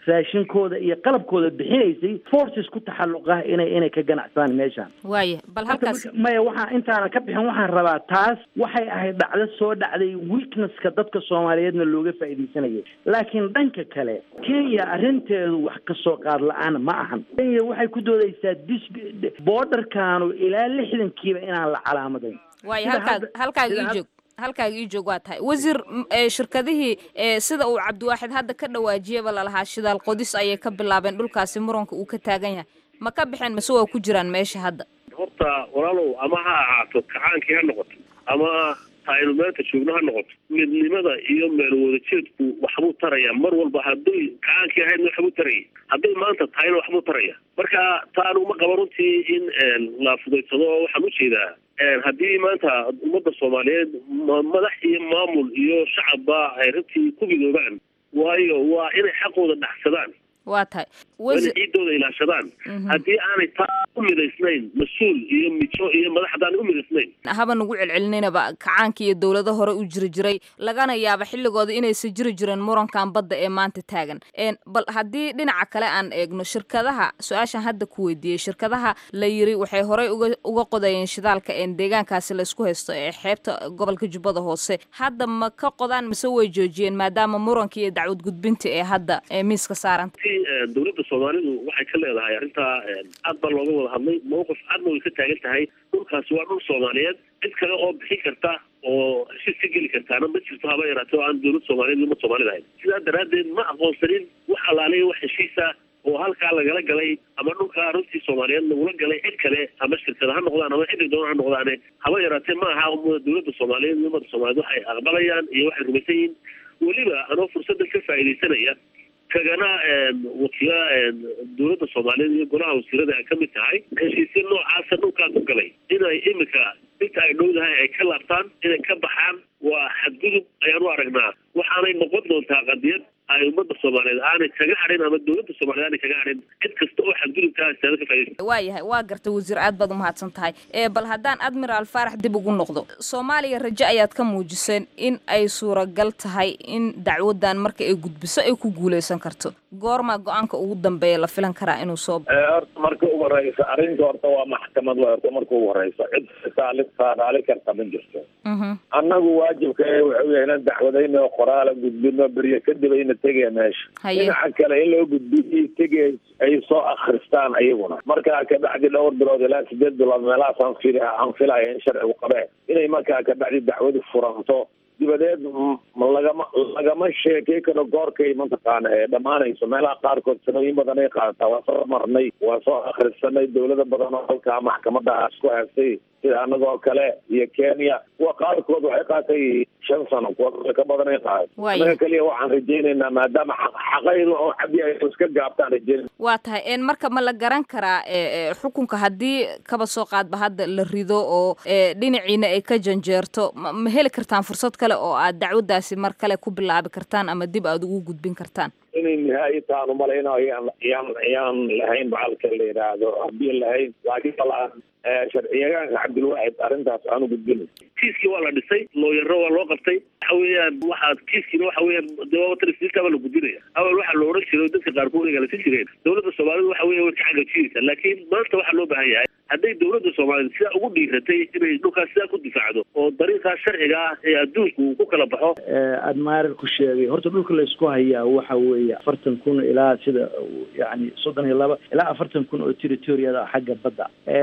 raashinkooda iyo qalabkooda bixinaysay forces ku taxalluqa inay inay ka ganacsadaan meeshaan waaya bal halkaas maya waxaa intaana ka bixin waxaan rabaa taas waxay ahayd dhacdo soo dhacday weaknesska dadka soomaaliyeedna looga faa'iidaysanayay laakiin dhanka kale kenya arrinteedu wax kasoo qaad la-aan ma ahan kenya waxay ku doodaysaa dis borderkaanu ilaa lixdankiiba inaan la calaamadayn waaya halkaa halkaaga ii joog halkaaga ii joog waa tahay wasiir shirkadihii sida uu cabdiwaaxid hadda ka dhawaajiyaba lalahaa shidaal qodis ayay ka bilaabeen dhulkaasi muranka uu ka taagan yahay ma ka baxeen mase waa ku jiraan meesha hadda horta walaalow ama ha ahaato kacaankii ha noqoto ama aynu maanta joogno ha noqoto midnimada iyo meel wadajeedku waxbuu taraya mar walba hadday kacaankii ahaydna waxbuu taraya hadday maanta tahayna waxbuu taraya marka taanu ma qaba runtii in la fudaysado oo waxaan ujeedaa haddii maanta ummadda soomaaliyeed madax iyo maamul iyo shacabba ay runtii ku midoobaan waayo waa inay xaqooda dhaxsadaan waa tahay waa inay ciidooda ilaashadaan haddii aanay taa u midaysnayn mas-uul iyo mijo iyo madax haddaanay u midaysnayn haba nagu celcelinayba kacaanka iyo dowlado hore u jiri jiray lagana yaaba xilligooda inaysan jiri jirin murankan badda ee maanta taagan bal haddii dhinaca kale aan eegno shirkadaha su-aashan hadda ku weydiiyey shirkadaha la yiri waxay horey uga uga qodayeen shidaalka een deegaankaasi laysku haysto ee xeebta gobolka jubbada hoose hadda ma ka qodaan mise way joojiyeen maadaama muranka iyo dacwad gudbinta ee hadda ee miiska saaranta dowladda soomaalidu waxay ka leedahay arrintaa aad baa looga wada hadlay mawqif cadna way ka taagan tahay dhulkaasi waa dhul soomaaliyeed cid kale oo bixin karta oo heshiis ka geli kartaana ma jirto haba yaraate oo aan dowlad soomaaliyeed uma soomaalida ahayn sidaa daraaddeed ma aqoonsanin wax alaaliya wax heshiisa oo halkaa lagala galay ama dhulkaa runtii soomaaliyeed lagula galay cid kale ama shirkada ha noqdaan ama ciddi doona ha noqdaane haba yaraatee ma aha dowladda soomaaliyeed iyo ummadda soomaaliyeed waxay aqbalayaan iyo waxay rumaysan yihiin weliba anoo fursadda ka faa'iidaysanaya kagana wakiila dowladda soomaaliyeed iyo golaha wasiirada ay ka mid tahay heshiisya noocaasa dhulkaa ku galay inay imika inta ay dhowdahay ay ka laabtaan inay ka baxaan waa xadgudub ayaan u aragnaa waxaanay noqon doontaa qadiyad ay ummadda soomaaliyeed aanay kaga hadhin ama dowladda soomaliyeed aanay kaga hadhin cid kasta oo xadgudubkaa istaada ka faaidaysa waa yahay waa gartay wasiir aad baad umahadsan tahay ee bal haddaan admiraal faarax dib ugu noqdo soomaaliya rajo ayaad ka muujiseen in ay suuragal tahay in dacwadan marka ay gudbiso ay ku guuleysan karto goormaa go-aanka ugu dambeeya la filan karaa inuu soo horta marka ugu horeysa arrinta horta waa maxkamad wa horta marka ugu horeysa cid saali saadaali karta ma jirto annagu waajibka wuxuu yahay inaan dacwadayno qoraala gudbino beryo kadib ayna tegaya meesha dhinaca kale in loo gudbiyo tegay ay soo akristaan ayaguna markaa kabacdi dhowr bilood ilaa sideed bilood meelahaas aan fil aan filaya in sharcigu qabee inay markaa kabacdi dacwadu furanto dibadeed lagama lagama sheekey karo goorkay mataqaana ee dhammaanayso meelaha qaarkood sanooyin badan ay qaadataa waa soo marnay waa soo akhrisanay dowlado badan oo halkaa maxkamadaas ku haystay sida anagoo kale iyo kenya kuwa qaarkood waxay qaatay shan sano kuwa ka badan ay qaaday anaga keliya waxaan rajaynaynaa maadaama xaqaydu oo xadii ay iska gaabtaan rajaynayna waa tahay een marka ma la garan karaa xukunka haddii kaba soo qaadba hadda la rido oo dhinaciina ay ka janjeerto ma heli kartaan fursad kale oo aad dacwadaasi mar kale ku bilaabi kartaan ama dib aad ugu gudbin kartaan inay nihaayi taanu malayno yaan yaan yaan lahayn bacalka la yidhaahdo haddii lahayn laakiin balaan sharciyagaanka cabdilwaxid arrintaas aanu gudbin kiiskii waa la dhisay looyaro waa loo qabtay waxa weeyaan waxaad kiiskiina waxa weeyaan dewatriskaa la gudbinaya awal waxaa la odhan jiray dadka qaarkood ay galasi jireen dowladda soomaalida waxa weya way ka xagajiraysa laakiin maanta waxaa loo baahan yahay hadday dowladda soomaaliyed sidaa ugu dhiiratay inay dhulkaas sidaa ku difaacdo oo dariiqaas sharciga ah ee adduunku uu ku kala baxo admiral ku sheegay horta dhulka laysku hayaa waxa weeye afartan kun ilaa sida yani soddon iyo laba ilaa afartan kun oo territoriada xagga badda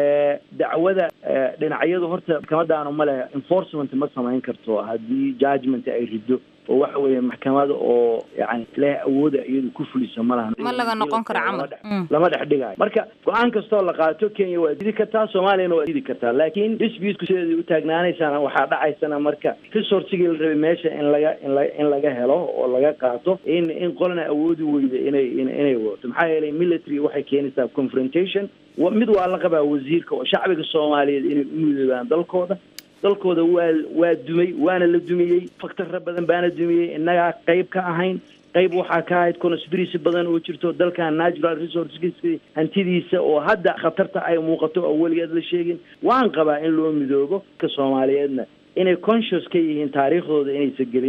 dacwada dhinacyadu horta maxkamadaanu ma leh enforcement ma samayn karto haddii judgment ay rido oo waxa weeye maxkamada oo yani leh awooda iyadu ku fuliso ma lahan ma laga noqon karo camal lama dhex dhigayo marka go-aan kastoo la qaato kenya waa didi kartaa soomaaliyana waa didi kartaa laakiin disputku sideedii u taagnaanaysana waxaa dhacaysana marka resourcigii la rabay meesha in laga in la in laga helo oo laga qaato in in qolana awoodi weyda inay inay wadato maxaa yeelay military waxay keenaysaa confrontation mid waa la qabaa wasiirka oo shacbiga soomaaliyeed inay u midoobaan dalkooda dalkooda waa waa dumay waana la dumiyey faktarra badan baana dumiyey innagaa qayb ka ahayn qayb waxaa ka ahayd conspiracy badan oo jirto dalkan natural resourceskiisa hantidiisa oo hadda khatarta ay muuqato oo weligeed la sheegin waan qabaa in loo midoobo ka soomaaliyeedna inay conscious ka yihiin taariikhdooda inaysan gelin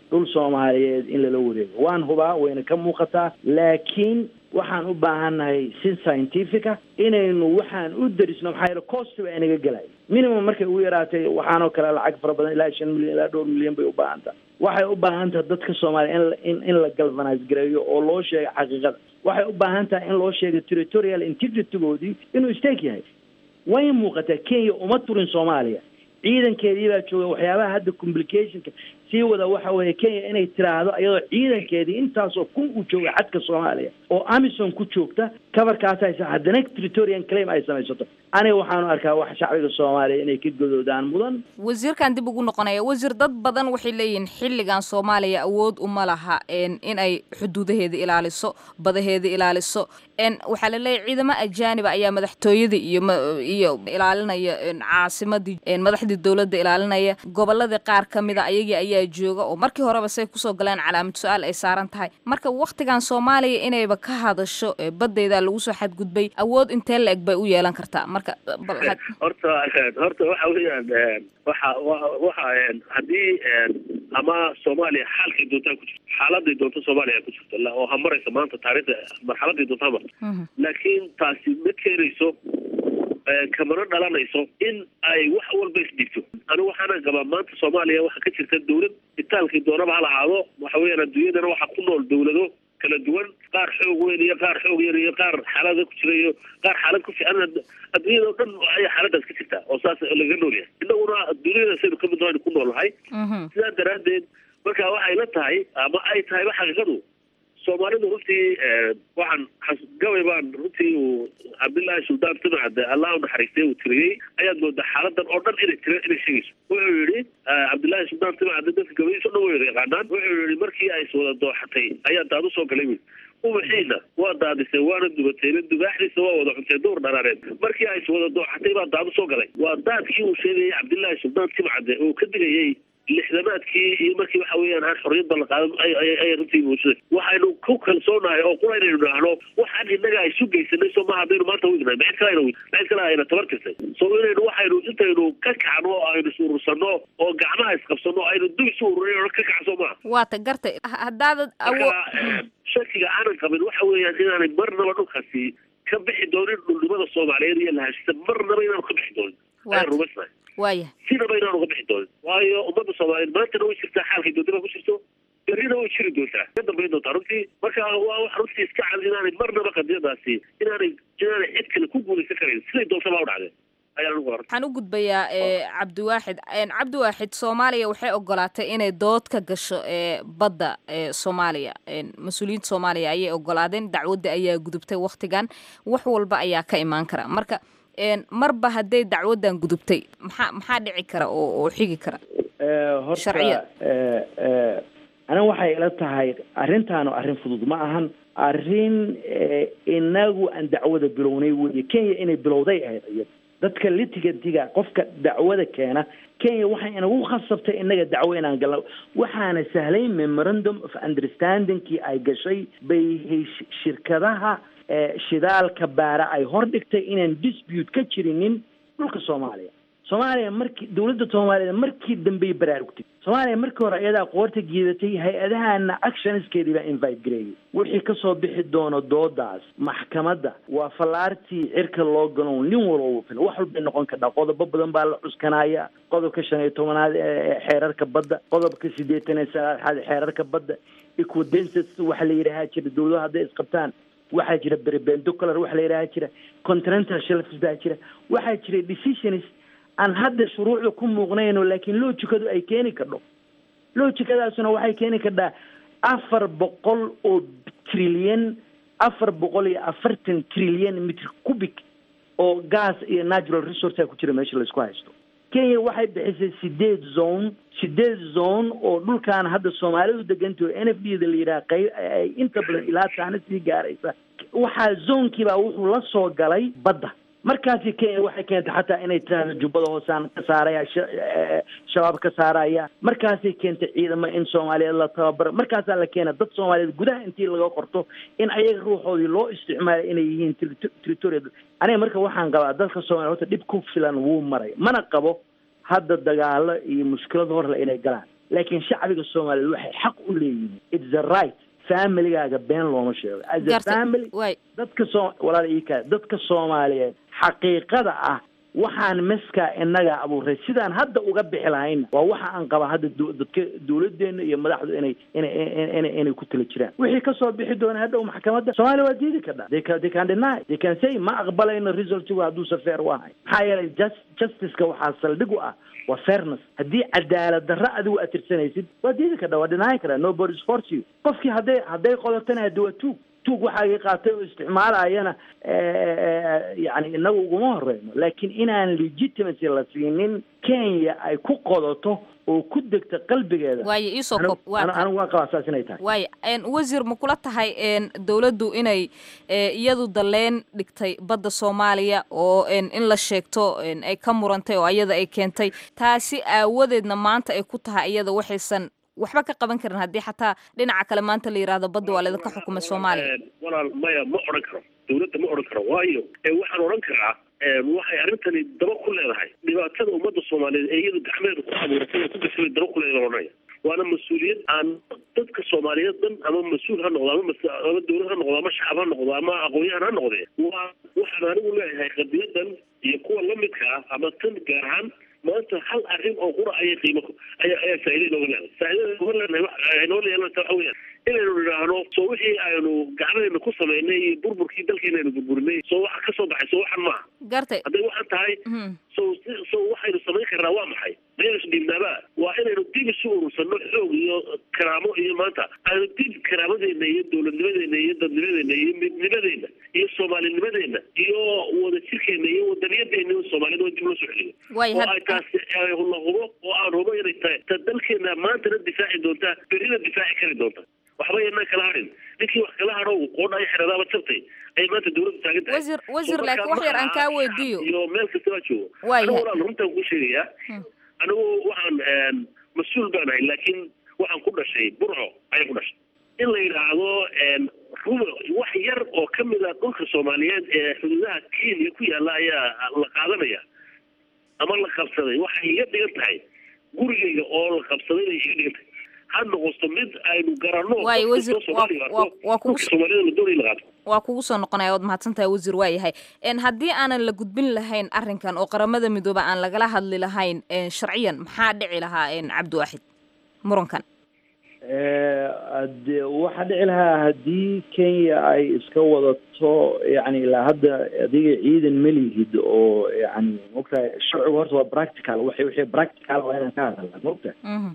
dhul soomaaliyeed in lala wareego waan hubaa wayna ka muuqataa laakiin waxaan u baahannahay si scientifica inaynu waxaan u darisno maxaa yeele cost baa inaga gelaya minimum markay ugu yaraatay waxaanoo kale lacag fara badan ilaa shan milyan ilaa dhowr milyan bay u baahan tahay waxay u baahan tahay dadka soomaaliya in in in la galvanise gareeyo oo loo sheego xaqiiqada waxay u baahan tahay in loo sheego territorial integritygoodii inuu stake yahay way muuqataa kenya uma turin soomaaliya ciidankeedii baa jooga waxyaabaha hadda complicationka sii wada waxa weeye kenya inay tiraahdo iyadoo ciidankeedii intaasoo kun uu jooga xadka soomaaliya oo amison ku joogta kabarkaas haysa haddana territorian claim ay samaysato aniga waxaanu arkaa wax shacbiga soomaaliya inay ka godoodaan mudan wasiirkan dib ugu noqonaya wasiir dad badan waxay leeyihiin xilligan soomaaliya awood uma laha in ay xuduudaheeda ilaaliso badaheeda ilaaliso waxaa la leeyahy ciidamo ajaaniba ayaa madaxtooyada iyo iyo ilaalinaya caasimadii madaxdii dowladda ilaalinaya goboladii qaar ka mida ayagii ayaa jooga oo markii horeba say kusoo galeen calaamad su-aal ay saaran tahay marka waktigan soomaaliya inayba ka hadasho badeyda lagu soo xadgudbay awood intee la eg bay u yeelan kartaa marka horta horta waxa weeyaan waxa waxa haddii ama soomaaliya xaalkay doontaa ku jirto xaaladay doonto soomaaliya ku jirto oo ha maraysa maanta taariikhda marxaladay doonto ha marto laakiin taasi ma keenayso kamana dhalanayso in ay wax walba isdhigto anigu waxaana qabaa maanta soomaaliya waxaa ka jirta dawlad itaalkii doonaba ha lahaado waxa weeyaan adduunyadana waxaa ku nool dawlado kala duwan qaar xoog weyn iyo qaar xoog yar iyo qaar xaalada ku jira iyo qaar xaalad ku fiican adduunyada o dhan ayaa xaaladaas ka jirta oo saas laga nool yahay innaguna duniyadaasaynu kamid noon ku nool nahay sidaa daraaddeed marka waxay la tahay ama ay tahayba xaqiiqadu soomaalidu runtii waxaan gabay baan runtii uu cabdillaahi suldaan timacde allah u naxariistay uu tiriyey ayaad moodaa xaaladan oo dhan inay tira inay sheegayso wuxuu yihi cabdillaahi suldaan timacde dadka gabaydiisa o dhan way yaqaanaan wuxuu yihi markii ay iswada dooxatay ayaa daad usoo galay wi ubaxiina waa daadisay waana dubatayna dubaaxdiisa waa wada cuntay duur dharaareed markii ay iswada dooxatay baa daad usoo galay waa daadkii uu sheegayay cabdillaahi suldaan timacde oo ka digayay lixdamaadkii iyo markii waxa weeyaan aan xorriyadda la qaadan ay runtii muujisay waxaynu ku kalsoonahay oo qura inaynu idhaahno waxaan innaga ay isu geysanay soo maha haddaynu maanta wignahay mid kale ayna mid kale ayna tabar tirtay soo inaynu waxaynu intaynu ka kacno oo aynu is urursano oo gacmaha isqabsano aynu dub isu ururin oo ka kacso maaha waata gartay haddaadad marka shakiga aanan qabin waxa weeyaan inaanay marnaba dhulkaasi ka bixi doonin dhulnimada soomaaliyeed iyo lahashisa marnaba inaanu ka bixi doonin ayaan rumaysnahay waaya sinaba inaanu ka bixi doonin waayo ummadda soomaaliyeed maantana way jirtaa xaalkay doontada ku jirto berrina way jiri doontaa ka dambayn doontaa runtii marka waa wax runtii iska cad inaanay marnaba qadiyadaasi inaanay inaanay cid kale ku guulaysan karayn siday doontaba u dhacdeen waxaan u gudbayaa cabdiwaaxid cabdiwaaxid soomaaliya waxay ogolaatay inay dood ka gasho badda soomaaliya mas-uuliyiinta soomaaliya ayay ogolaadeen dacwadda ayaa gudubtay waktigan wax walba ayaa ka imaan kara marka marba hadday dacwaddan gudubtay maxaa maxaa dhici kara oo oo xigi kara horta aniga waxay ila tahay arrintaanu arrin fudud ma ahan arrin inagu aan dacwada bilownay weye kenya inay bilowday ahayd iyada dadka litigantiga qofka dacwada keena kenya waxay inagu khasabtay inaga dacwo inaan galno waxaana sahlay memorandum of understandingkii ay gashay bay shirkadaha shidaalka baara ay hordhigtay inaan dispute ka jirinin dhulka soomaaliya soomaaliya markii dawladda soomaaliyeed markii dambey baraarugtay soomaaliya markii hore iyadaa qoorta geedatay hay-adahana actionskeedii baa invite gareeyay wixii kasoo bixi doono doodaas maxkamadda waa fallaartii cirka loo galo nin walba fil wax walbay noqon kardhaa qodobo badan baa la cuskanaya qodobka shan iyo tobanaad ee xeerarka badda qodobka siddeetan iyo sagaalaad xeerarka badda equidences waxa la yidhaahaa jira dawladaha hadday isqabtaan waxaa jira berbendocular waxa la yidhaha jira continental shelfs baa jira waxaa jira decisions aan hadda shuruucda ku muuqnayno laakiin logicadu ay keeni kardho logicadaasuna waxay keeni kardhaa afar boqol oo trilyan afar boqol iyo afartan trilyan mitr cubic oo gas iyo natural resourcea ku jira meesha laisku haysto kenya waxay bixisay sideed zone sideed zone oo dhulkaan hadda soomaalidu degantaho n f d da la yidhaha qayb ay inta badan ilaa taana sii gaaraysa waxaa zonkii baa wuxuu la soo galay badda markaasi kenya waxay keentay xataa inay tiraahdo jubbada hoosaan ka saaraya shabaab ka saaraya markaasay keentay ciidamo in soomaaliyeed la tababaro markaasaa la keena dad soomaaliyeed gudaha intii laga qorto in ayaga ruuxoodii loo isticmaalo inay yihiin territorial aniga marka waxaan qabaa dadka soomaliya horta dhib ku filan wuu maray mana qabo hadda dagaalo iyo mushkilad horle inay galaan laakiin shacbiga soomaaliyeed waxay xaq u leeyihiin it's the right familigaaga been looma sheego as a Gartay. family waay dadka soo walaal ii kaa dadka soomaaliyeed xaqiiqada ah waxaan meskaa inaga abuuray sidaan hadda uga bixi lahayna waa waxa aan qaba hadda du- dadka dawladeena iyo madaxdu inay inay inay inay ku tala jiraan wixii kasoo bixi doona hadhow maxkamadda soomaaliya waa diidi kadhaa they can they can deny they can say ma aqbalayno resultigu hadduusa fair u ahay maxaa yeelay just justiceka waxaa saldhig u ah waa fairness haddii cadaalad darro adigu aad tirsanaysid waa diidi kadhaa waa dhinaayi karaa nobody force you qofkii hadday hadday qodatana haddi waa tuug tuug waxaagii qaatay oo isticmaalayana yani inagu uguma horeyno laakiin inaan legitimacy la siinin kenya ay ku qodato oo ku degta qalbigeeda waaye iisoo anigu- koob waa anigu tahay anigu waan qabaa saas inay tahay waaye een, wasiir ma kula tahay een, dowladdu inay ee, iyadu dalleen dhigtay badda soomaaliya oo een, in la sheegto een, ay ka murantay oo ayada ay keentay taasi aawadeedna maanta ay ku tahay iyada waxaysan waxba ka qaban karin haddii xataa dhinaca kale maanta la yidhaahdo badda waa laydinka xukumay soomaaliya Een, walaal maya ma odhan karo dawladda ma odhan karo waayo ee waxaan odhan karaa een, waxay arrintani daba ku leedahay dhibaatada ummadda soomaaliyeed ee iyadu gacmeeda ku abuuratay ee ku gashay daba ku leedahay odhanaya waana mas-uuliyad aan dadka soomaaliyeed dhan ama mas-uul ha noqdo ama mas- ama dawlad ha noqdo ama shacab ha noqdo ama aqoon-yahan ha noqdee waa waxaan anigu leeyahay qadiyadan iyo kuwa lamidka ah ama tan gaar ahaan maanta hal arrin oo qura ayay qiimo ku- ayaa ayaa faa'iida inooga leedahay faa'iidada inooga leedahay wax ay noo leedahay waxa weeyaan inaynu nidhaahno soo wixii aynu gacmahayna ku samaynay iyo burburkii dalkeena aynu burburinay soo waxa ka soo baxay soo waxan maaha gartay hadday waxaan tahay so si- so waxaynu samayn karnaa waa maxay maynu isdhiibnaaba waa inaynu dib isu urursano xoog iyo karaamo iyo maanta aynu dib karaamadeenna iyo dowladnimadeena iyo dadnimadeena iyo midnimadeena iyo soomaalinimadeena iyo wadajirkeena iyo wadaniyadeena iyo soomaalida waa dib loo soo celiyo Waay, oo had- ay taasi ay la hubo oo aan hubo inay tahay ta dalkeena maantana difaaci doontaa berrina difaaci kari doonta waxba yanaan kala harin ninkii wax kala hadho qoodha ay xiradaaba jabtay ay maanta dawladda taagan tahay wasiir wasiir So laakiin marka wax yar aan ma kaa aha weydiiyo iyo meel kasta waa joogo Waa anigu yahay. walaal runtaan kuu sheegayaa anigu waxaan een, mas-uul baan ahay laakiin waxaan ku dhashay burco ayaan ku dhashay in la yidhaahdo een, ruba wax yar oo ka mid a dhulka soomaaliyeed ee xuduudaha kenya ku yaalla ayaa la qaadanaya ama la qabsaday waxay iga dhigan tahay gurigayga oo la qabsaday bay iga dhigan tahay ha noqoto mid aynu garanno Waayo, qof wasiir, kastoo Soomaaliya waa- waa- arko, waa kugu dhulka s- soomaalida la doonaya in la qaato waa kugu soo noqonaya waad mahadsantahay wasiir waa yahay een, haddii aanan la gudbin lahayn arrinkan oo qaramada midooba aan lagala hadli lahayn een, sharciyan maxaa dhici lahaa een, cabdiwaaxid murankan Eh, hade- waxaa dhici lahaa haddii kenya ay iska wadato yani ilaa hadda adiga ciidan melihid oo yani maogtahay sharcigu horta waa practical waxay wixii practical waa inaan ka hadalna maogtahay Mhm.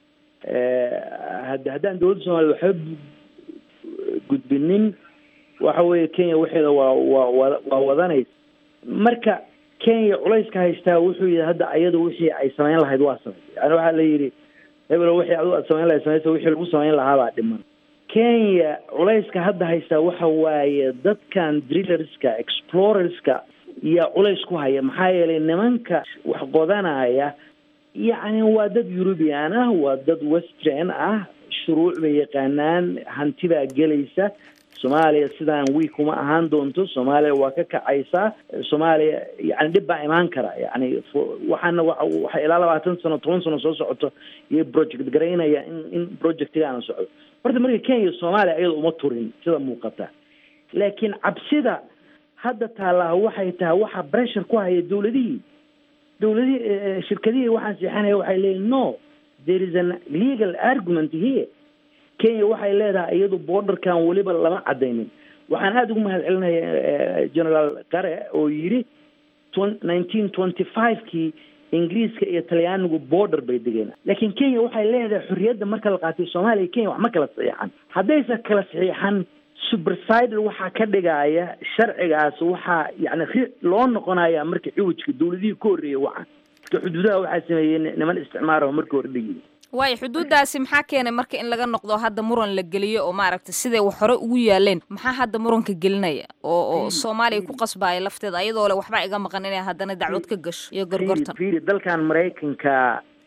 had haddaan dowladda soomaliya waxba gudbinin waxa weeye kenya waxeeda waa waa wada- waa wadanaysa marka kenya culayska haystaa wuxuu yihi hadda ayada wixii ay samayn lahayd waa samaysay yani waxaa la yidhi hebelo wixii adigu aad samayn lahayd samaysa wixii lagu samayn lahaa baa dhiman kenya culayska hadda haystaa waxa waaye dadkan drillerska explorerska yaa culays ku haya maxaa yeelay nimanka wax qodanaya yacni waa dad eurubian ah waa dad western ah shuruuc bay yaqaanaan hanti baa gelaysa soomaaliya sidaan wiik uma ahaan doonto soomaaliya waa ka kacaysaa soomaaliya yani dhib baa imaan kara yani fo- waxaana wa waxa ilaa labaatan sano toban sano soo socoto iyo project garaynaya in in projectigaana socdo horta marka kenya soomaaliya iyada uma turin sida muuqata laakiin cabsida hadda taallaa waxay tahay waxa pressure ku haya dowladihii dowladihii eh, shirkadihii waxaan seexanaya waxay leeyihin no there is an legal argument here kenya waxay leedahay iyadu borderkan weliba lama cadaynin waxaan aada ugu mahad celinaya generaal qare oo yidhi nineteen twenty five-kii ingiriiska iyo talyaanigu border bay degeen laakiin kenya waxay leedahay xorriyadda marka la qaatay soomaaliya iyo kenya wax ma kala saxiixan haddaysa kala saxiixan supersider waxaa ka dhigaya sharcigaas waxaa yani ri- loo noqonaya marka ciwajka dowladihii ka horreeyay wacan marka xuduudaha waxaa sameeyey ni- niman isticmaara marka hore dhigi waayo xuduudaasi maxaa keenay marka in laga noqdo hadda muran la geliyo oo maaragtay siday wax hore ugu yaaleen maxaa hadda muranka gelinaya oo oo soomaaliya ku qasbaya lafteeda ayadoo le waxba iga maqan inay haddana dacwad ka gasho iyo gorgortan fiiri dalkan maraykanka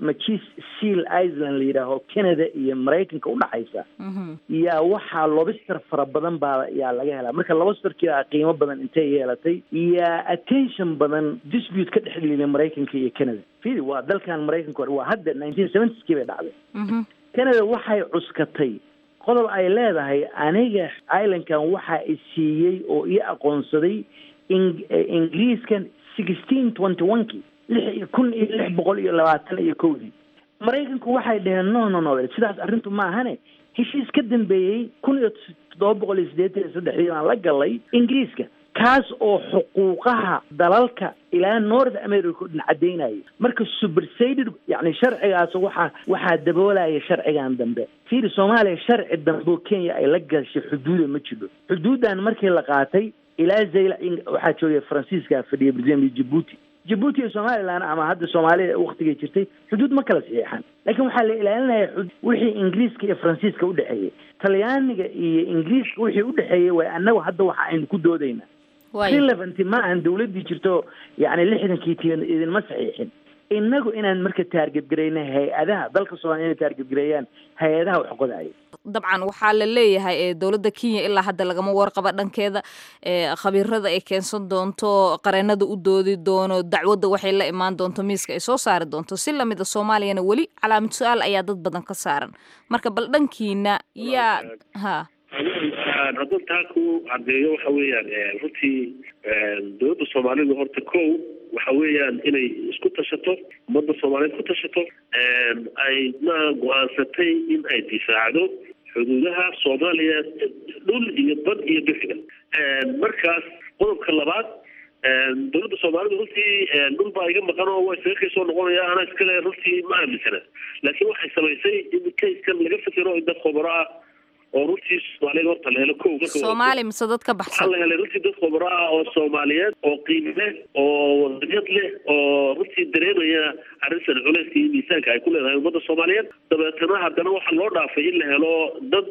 machis seal iceland la yidhaaho canada iyo maraykanka udhaxaysa yaa waxaa lobster fara badan baa yaa laga helaa marka lobsterkia qiimo badan intay yeelatay yaa attention badan dispute ka dhex geliyay maraykanka iyo canada fidi waa dalkan maraykanka waa hadda nineteen seventies-kii bay dhacday canada waxay cuskatay qodob ay leedahay aniga islandkan waxa i siiyey oo ii aqoonsaday ingiriiskan sixteen twenty one ki lix kun iyo lix boqol iyo labaatan iyo kowdii maraykanku waxay dhaheen no no no sidaas arrintu maahane heshiis ka dambeeyey kun iyo toddoba boqol iyo siddeetan iyo saddexdii baan la galay ingiriiska kaas oo xuquuqaha dalalka ilaa north america o dhan caddaynaya marka supersaded yani sharcigaas waxaa waxaa daboolaya sharcigan dambe fiiri soomaaliya sharci dambe oo kenya ay la gashay xuduuda ma jiro xuduuddan markii la qaatay ilaa zayla waxaa joogay faransiiska fadhiya brazil jabuuti jabuuti iyo somalilan ama hadda soomaaliya waktigay jirtay xuduud ma kala saxiixan laakiin waxaa la ilaalinaya wixii ingiriiska iyo faransiiska udhexeeyey talyaaniga iyo ingiriiska wixii udhexeeyey way annagu hadda waxa aynu ku doodayna relevant ma ahan dawladdii jirto yani lixdankii ti idinma saxiixin inagu inaan marka taargetgarayna hay-adaha dalka soomaaliya inay taargetgareeyaan hay-adaha wax qodaya dabcan waxaa la leeyahay ee dowladda kenya ilaa hadda lagama warqaba dhankeeda khabiirada ay keensan doonto qareenada u doodi doono dacwadda waxay la imaan doonto miiska ay soo saari doonto si lamida soomaaliyana weli calaamad su-aal ayaa dad badan ka saaran marka bal dhankiina yaa ha haddaan taa ku caddeeyo waxa weeyaan runtii dowladda soomaalidu horta kow waxa weeyaan inay isku tashato ummadda soomaaliyeed ku tashato ayna go-aansatay in ay difaacdo xuduudaha soomaaliya dhul iyo bad iyo bixiga markaas qodobka labaad dowladda soomaalidu runtii dhul baa iga maqan oo waa isaga kaysoo noqonaya anaa iskale runtii ma aaminsana laakiin waxay samaysay in kayskan laga fikiro in dad khubaro ah oo runtii soomaaliyeed horta la helo kow soomaali mise dad ka waxaa baxsan la helay runtii dad khubaro ah oo soomaaliyeed oo qiimo leh oo wadaniyad leh oo runtii dareemaya arrintan culeyska iyo miisaanka ay ku leedahay ummadda soomaaliyeed dabeetana haddana waxaa loo dhaafay in la helo dad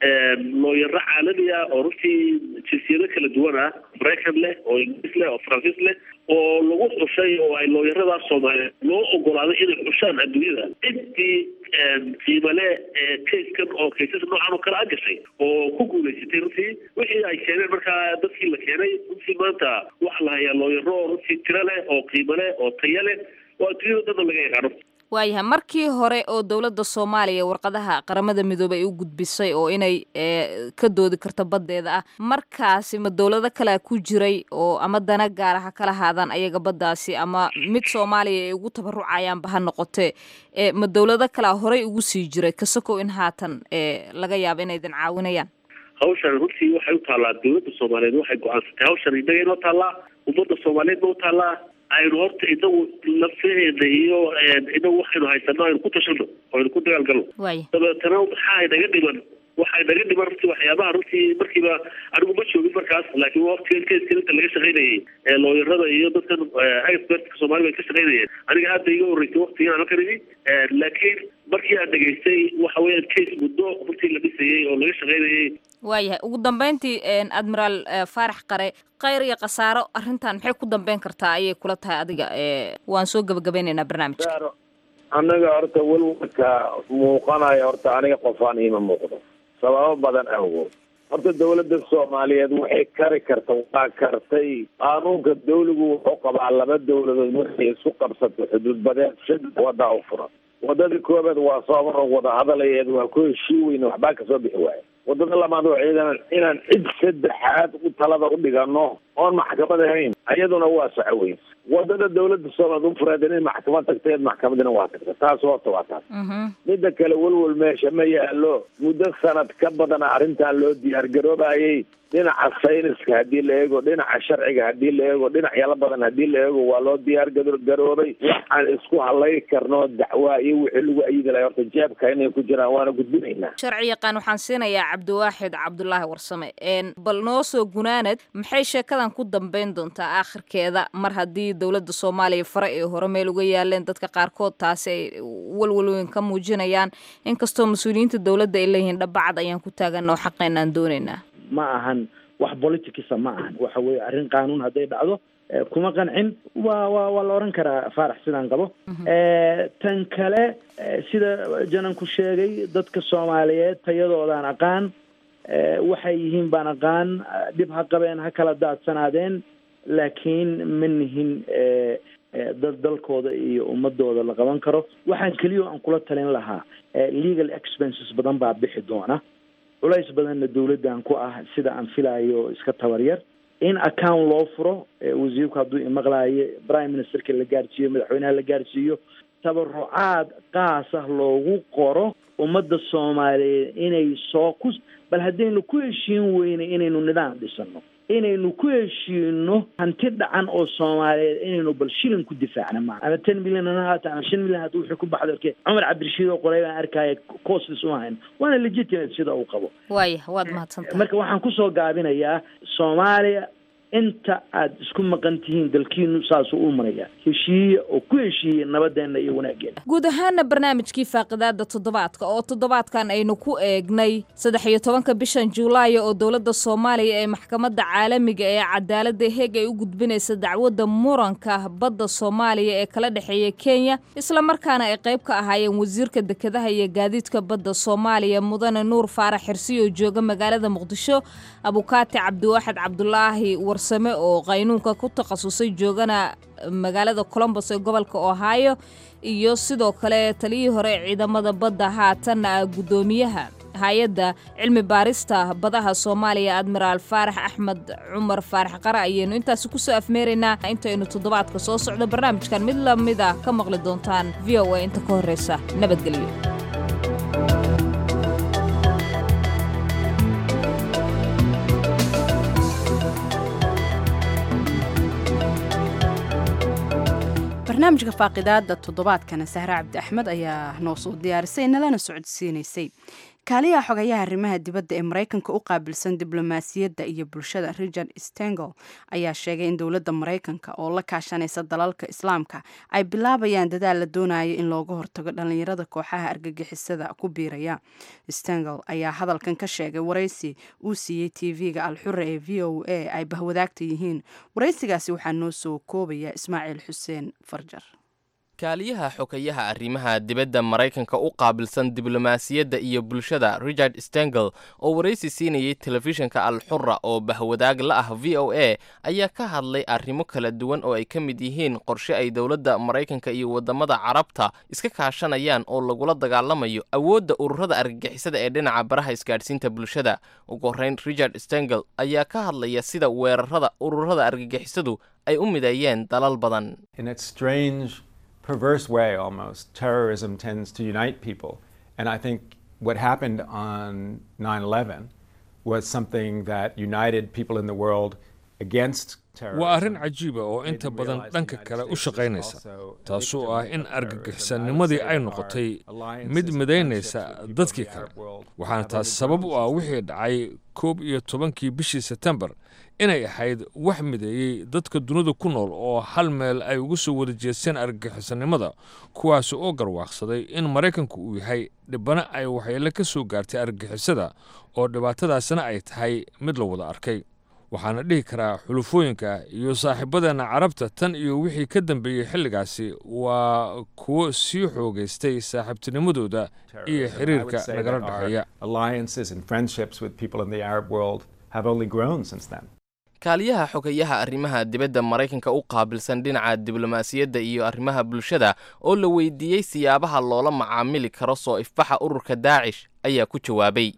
looyaro caalami ah oo runtii jinsiyado kala duwan ah maraykan leh oo ingiriis leh oo faransiis leh oo lagu xushay oo ay looyaradaas soomaaliyeed loo ogolaaday inay xushaan adduunyada intii qiimo leh kayskan oo kaysas noocan oo kale a gashay oo ku guulaysatay runtii wixii ay keeneen markaa dadkii la keenay runtii maanta waxa la hayaa looyaro oo runtii tiro leh oo qiimo leh oo tayo leh oo adduunyada dhanna laga yaqaano waayahay markii hore oo dowladda soomaaliya warqadaha qaramada midoobey ay u gudbisay oo inay ee, ka doodi karto baddeeda ah markaasi ma dowlado kalea ku jiray oo ama dana gaara ha kala haadaan ayaga baddaasi ama mid soomaaliya ay ugu tabarucayaanba ha noqotee ee, ma dowlado kalea horey ugu sii jiray kasakow in haatan ee, laga yaabo inay idin caawinayaan hawshan runtii waxay u taallaa dowladda soomaaliyeed waxay go-aansatay hawshan innaga inoo taallaa ummadda soomaaliyeed ba u taallaa aynu horta inagu lafteena iyo inagu waxaynu haysano aynu ku tashano oo aynu ku dagaalgalno waaya dabeetana maxaa inaga dhiman waxaa inaga dhiman runtii waxyaabaha runtii markiiba anigu ma joogin markaas laakiin waqtigan keyskan inta laga shaqaynayay ee looyarada iyo dadkan expertka soomaalida ay ka shaqaynayeen aniga hadda iga horreysay waqtigan aan halkan imi laakiin markii aan dhegaystay waxa weeyaan case muddo runtii la dhisayay oo laga shaqaynayay waayahay ugu dambeyntii een, admiraal eh, faarax qare khayr iyo khasaaro arrintan maxay ku dambeyn kartaa ayay kula tahay adiga ee, waan soo gebagabeynaynaa barnaamijka annaga horta welwelka muuqanaya horta aniga qofaan iima muuqdo sababo badan awgood horta dawladda soomaaliyeed waxay kari karta waa kartay qaanuunka dawligu wuxuu qabaa laba dawladood markay isku qabsato xuduud badeed shid wadaa u furan wadadii koobaad waa soomar wada hadalayeed waa ku heshii weyne waxbaa kasoo bixi waaya wadada labaad waa ciidan inaan cid saddexaad u talada u dhigano oon maxkamad ahayn ayaduna waa soco weyn wadada dawladda soomaaliyeed u fureed inay maxkamad tagteed maxkamadina waa tagta taas horta waa taas midda kale welwel meesha ma yaalo muddo sanad ka badana arrintan loo diyaar garoobayay dhinaca sayniska haddii la eego dhinaca sharciga haddii la eego dhinacyala badan haddii la eego waa loo diyaar gado- garoobay waxaan isku halay karno dacwaa iyo wixii lagu ayidi lahay horta jeebka inay ku jiraan waana gudbinaynaa sharci yaqaan waxaan siinayaa cabdiwaaxid cabdulaahi warsame een, bal noo soo gunaanad maxay sheekadan ku dambeyn doontaa aakhirkeeda mar haddii dowladda soomaaliya fare ay hore meel uga yaaleen dadka qaarkood taasi ay walwalweyn ka muujinayaan inkastoo mas-uuliyiinta dowladda ay leeyihiin dhabacad ayaan ku taaganna oo xaqeynaan doonaynaa ma ahan wax politicsa ma ahan waxa weeye arrin qaanuun hadday dhacdo kuma qancin waa wa waa la oran karaa faarax sidaan qabo tan kale sida jananku sheegay dadka soomaaliyeed tayadoodaan aqaan waxay yihiin baan aqaan dhib ha qabeen ha kala daadsanaadeen laakiin ma nihin dad dalkooda iyo ummadooda la qaban karo waxaan keliya aan kula talin lahaa legal expenses badan baa bixi doona culays badanna dawladdan ku ah sida aan filayo iska tabaryar in account loo furo wasiirku hadduu imaqlaayo prime ministerka la gaarsiiyo madaxweynaha la gaarsiiyo tabarucaad qaas ah loogu qoro ummadda soomaaliyeed inay soo ku bal haddaynu ku heshiin weynay inaynu nidaam dhisano inaynu ku heshiino hanti dhacan oo soomaaliyeed inaynu bal shilin ku difaacna maa ama ten milyan hana haata ama shan milyan hata wuxuu ku baxdo arkay cumar cabdirashiid oo qoray baan arkaya costis uma hayn waana legitimate sida uu qabo waaya waad mahadsantahay marka waxaan kusoo gaabinayaa soomaaliya inta aada isku maqan tihiin dalkiinu saasuu u maraya heshiiye oo ku heshiiye nabadeenna iyo wanaageena guud ahaana barnaamijkii faaqidaada toddobaadka oo toddobaadkan aynu ku eegnay saddex iyo tobanka bishan juulaayo oo dowladda soomaaliya ee maxkamadda caalamiga ee cadaaladda heeg ay u gudbinaysa dacwadda muranka badda soomaaliya ee kala dhexeeya kenya islamarkaana ay qayb ka ahaayeen wasiirka dekedaha iyo gaadiidka badda soomaaliya mudane nuur faarax xirsi oo jooga magaalada muqdisho abukaati cabdiwaaxid cabdulaahi warsame oo qaynuunka ku takhasusay joogana magaalada colombos ee gobolka ohio iyo sidoo kale taliyihii hore ee ciidamada badda haatanna ah guddoomiyaha hay-adda cilmi baarista badaha soomaaliya admiraal faarax axmed cumar faarax qara ayaynu intaasi kusoo afmeeraynaa intaynu toddobaadka soo socdo barnaamijkan mid lamid a ka maqli doontaan v o a inta ka horreysa nabadgelyo barnaamijka faaqidaada toddobaadkana sahre cabdi axmed ayaa noo soo diyaarisay nalana socodsiinaysay kaaliyaha xogayaha arrimaha dibadda ee maraykanka u qaabilsan diblomaasiyadda iyo bulshada richard stengel ayaa sheegay in dowladda maraykanka oo la kaashanaysa dalalka islaamka ay bilaabayaan dadaal la doonayo in looga hortago dhallinyarada kooxaha argagixisada ku biiraya stengel ayaa hadalkan ka sheegay waraysi uu siiyey tv-ga alxure ee v o a ay bahwadaagta yihiin waraysigaasi waxaa noo soo koobaya ismaaciil xuseen farjar kaaliyaha xogayaha arrimaha dibadda maraykanka u qaabilsan diblomaasiyadda iyo bulshada richard stengel oo waraysi siinayay telefishinka alxura oo bahwadaag la ah v o a ayaa ka hadlay arrimo kala duwan oo ay ka mid yihiin qorshe ay dowladda maraykanka iyo waddamada carabta iska kaashanayaan oo lagula dagaalamayo awoodda ururada argagixisada ee dhinaca baraha isgaadhsiinta bulshada ugu horrayn richard stengel ayaa ka hadlaya sida weerarada ururada argagixisadu ay u mideeyeen dalal badan perverse way almost, terrorism tends to unite people. And I think what happened on 9 11 was something that united people in the world against waa arrin cajiiba oo inta badan dhanka kale u shaqaynaysa taasoo ah in argagixisannimadii ay noqotay mid midaynaysa dadkii kale waxaana taas sabab u ah wixii dhacay koob iyo tobankii bishii setembar inay ahayd wax mideeyey dadka dunida ku nool oo hal meel ay uga soo wada jeesteen argagixisannimada kuwaas oo garwaaqsaday in maraykanku uu yahay dhibana ay waxyeele ka soo gaartay argagixisada oo dhibaatadaasina ay tahay mid la wada arkay waxaana dhihi karaa xulufooyinka iyo saaxiibadeenna carabta tan iyo wixii ka dambeeyey xilligaasi waa kuwo sii xoogaystay saaxiibtinimadooda iyo xiriirka nagala dhexeeya kaaliyaha xogayaha arrimaha dibadda maraykanka u qaabilsan dhinaca diblomaasiyadda iyo arrimaha bulshada oo la weydiiyey siyaabaha loola macaamili karo soo ifbaxa ururka daacish ayaa ku jawaabay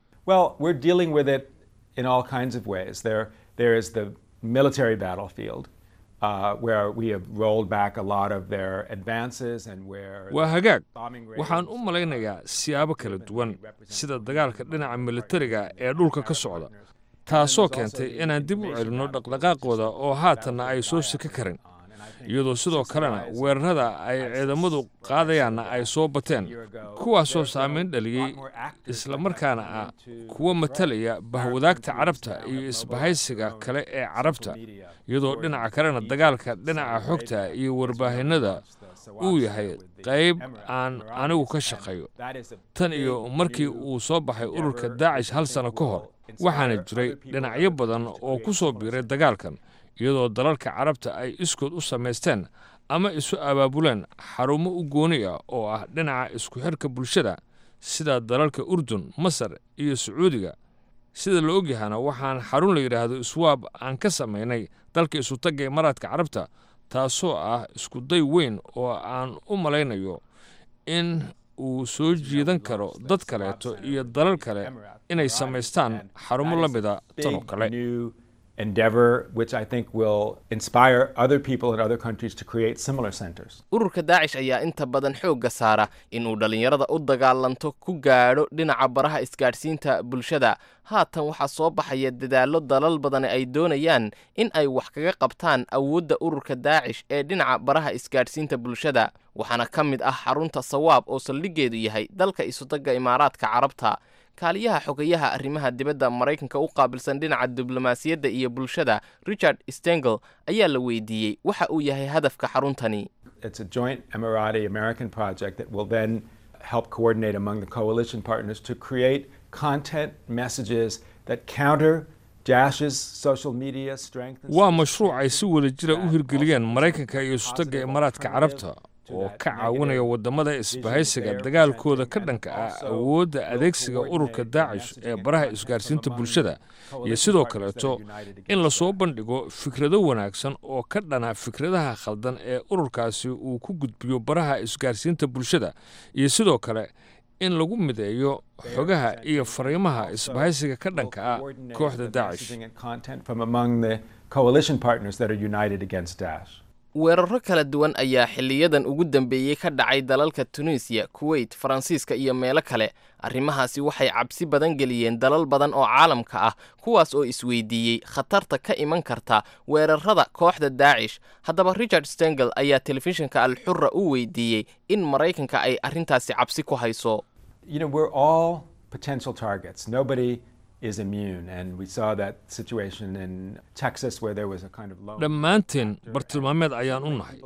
in all kinds of ways. There, there is the military battlefield, uh, where we have rolled back a lot of their advances and where waa hagaag waxaan u malaynayaa siyaabo kala duwan sida dagaalka dhinaca militariga ee dhulka ka socda taasoo keentay inaan dib u celinno dhaqdhaqaaqooda oo haatanna ay soo sika karin iyadoo sidoo kalena weerarada ay ciidamadu qaadayaanna ay soo bateen kuwaasoo saamayn dhaliyey islamarkaana ah kuwa matalaya bahwadaagta carabta iyo isbahaysiga kale ee carabta iyadoo dhinaca kalena dagaalka dhinaca xogta iyo warbaahinada uu yahay qayb aan anigu ka shaqeeyo tan iyo markii uu soo baxay ururka daacish hal sano ka hor waxaana jiray dhinacyo badan oo ku soo biiray dagaalkan iyadoo dalalka carabta ay iskood u samaysteen ama isu abaabuleen xarumo u gooni ah oo ah dhinaca isku xirka bulshada sida dalalka urdun masar iyo sacuudiga sida la ogyahana waxaan xarun la yidhaahdo iswaab aan ka samaynay dalka isutagga imaaraadka carabta taasoo ah iskuday weyn oo aan u malaynayo in uu soo jiidan karo dad kaleeto iyo dalal kale inay samaystaan xarumo la mida tan oo kale endeavor, which I think will inspire other people in other countries to create similar centers. ururka daacish ayaa inta badan xoogga saara inuu dhallinyarada u dagaalanto ku gaadho dhinaca baraha isgaadhsiinta bulshada haatan waxaa soo baxaya dadaallo dalal badani ay doonayaan in ay wax kaga qabtaan awoodda ururka daacish ee dhinaca baraha isgaadhsiinta bulshada waxaana ka mid ah xarunta sawaab oo saldhiggeedu yahay dalka isutagga imaaraadka carabta kaaliyaha xogayaha arrimaha dibadda maraykanka u qaabilsan dhinaca diblomaasiyadda iyo bulshada richard stengel ayaa la weydiiyey waxa uu yahay hadafka xaruntani It's a joint Emirati American project that will then help coordinate among the coalition partners to create content messages that counter Dash's social media strength. and waa mashruuc ay si wada jira u hirgeliyeen maraykanka iyo isutagga imaaraadka carabta oo ka caawinaya waddamada isbahaysiga dagaalkooda ka dhanka ah awoodda adeegsiga ururka daacish ee baraha isgaarsiinta bulshada iyo sidoo kaleeto in lasoo bandhigo fikrado wanaagsan oo ka dhana fikradaha khaldan ee ururkaasi uu ku gudbiyo baraha isgaarsiinta bulshada iyo sidoo kale in lagu mideeyo xogaha iyo fariimaha isbahaysiga ka dhanka ah kooxda daacish messaging and content from among the coalition partners that are united against Daesh. weeraro kala duwan ayaa xiliyadan ugu dambeeyey ka dhacay dalalka tunisiya kuweyt faransiiska iyo meelo kale arrimahaasi waxay cabsi badan geliyeen dalal badan oo caalamka ah kuwaas oo isweydiiyey khatarta ka iman karta weerarada kooxda daacish haddaba richard stengel ayaa telefishinka alxura u weydiiyey in maraykanka ay arrintaasi cabsi ku hayso You know, we're all potential targets. Nobody is immune. And we saw that situation in Texas where there was a kind of low. dhammaanteen bartilmaameed ayaan u nahay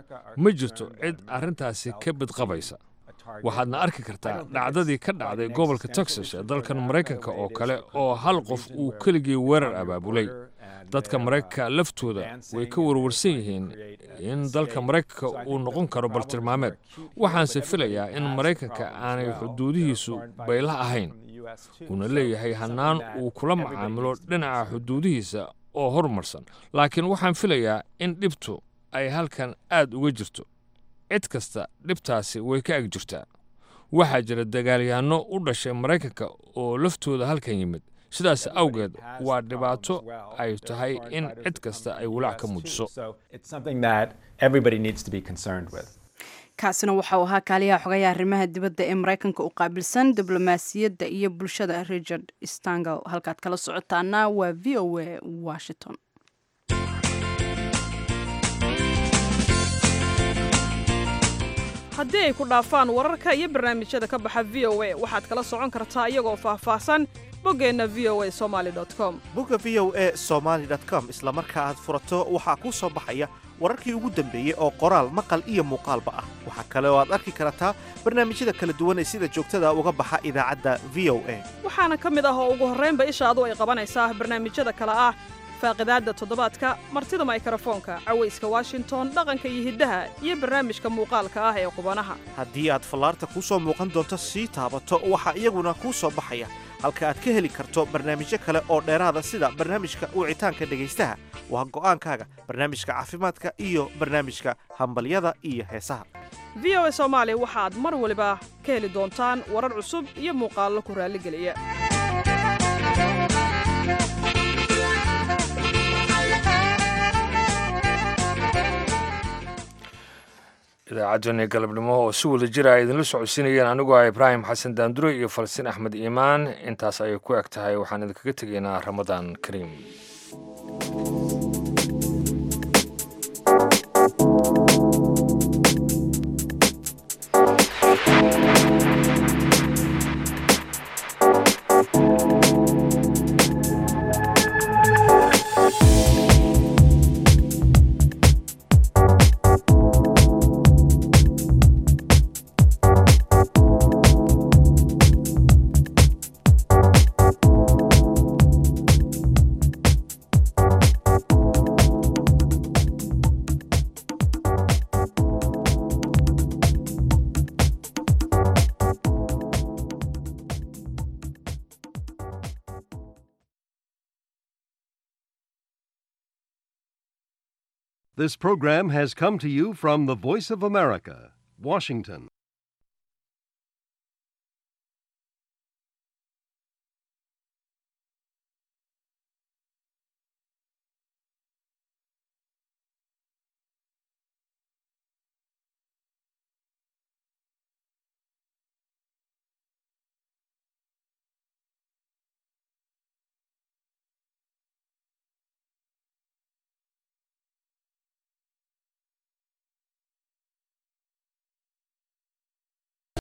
ma jirto cid arrintaasi ka bidqabaysa waxaadna arki kartaa dhacdadii ka dhacday gobolka texas ee dalkan maraykanka oo kale oo hal qof uu keligii weerar abaabulay dadka maraykanka laftooda way ka warwarsan yihiin in dalka maraykanka uu noqon karo bartilmaameed waxaanse filayaa in maraykanka aanay xuduudihiisu bayla ahayn uuna leeyahay hannaan uu kula macaamilo dhinaca xuduudihiisa oo horumarsan laakiin waxaan filayaa in dhibtu ay halkan aad uga jirto cid kasta dhibtaasi way ka ag jirtaa waxaa jira dagaalyahanno u dhashay maraykanka oo laftooda halkan yimid sidaas awgeed waa dhibaato ay tahay in cid kasta ay walaac ka muujiso So it's something that everybody needs to be concerned with. kaasina waxauu ahaa kaaliyaha xogayaha arrimaha dibadda ee maraykanka u qaabilsan diblomaasiyadda iyo bulshada richard stangel halkaad kala socotaana waa v o a washington haddii ay ku dhaafaan wararka iyo barnaamijyada ka baxa v o a waxaad kala socon kartaa iyagoo faahfaahsan boggeenna v o a somaali com bogga v o a somaali com isla marka aad furato waxaa kuu soo baxaya wararkii ugu dambeeyey oo qoraal maqal iyo muuqaalba ah waxaa kale oo aad arki kartaa barnaamijyada kala duwan ee sida joogtada uga baxa idaacadda v o a waxaana ka mid ah oo ugu horraynba ishaadu ay qabanaysaa barnaamijyada kale ah faaqidaadda toddobaadka martida maykarafoonka cawayska washington dhaqanka iyo hiddaha iyo barnaamijka muuqaalka ah ee qubanaha haddii aad fallaarta kuu soo muuqan doonto sii taabato waxaa iyaguna kuu soo baxaya halka aad ka heli karto barnaamijyo kale oo dheeraada sida barnaamijka wicitaanka dhegaystaha waa go'aankaaga barnaamijka caafimaadka iyo barnaamijka hambalyada iyo heesaha v o a soomaali waxaad mar waliba ka heli doontaan warar cusub iyo muuqaallo ku raalligeliya idaacaddeenii galabnimo oo si wada jira ay idinla socodsiinayeen anigoo ah ibraahim xasan daandure iyo falastiin axmed iimaan intaas ayay ku eg tahay waxaan idinkaga tegaynaa ramadaan kariim This program has come to you from the Voice of America, Washington.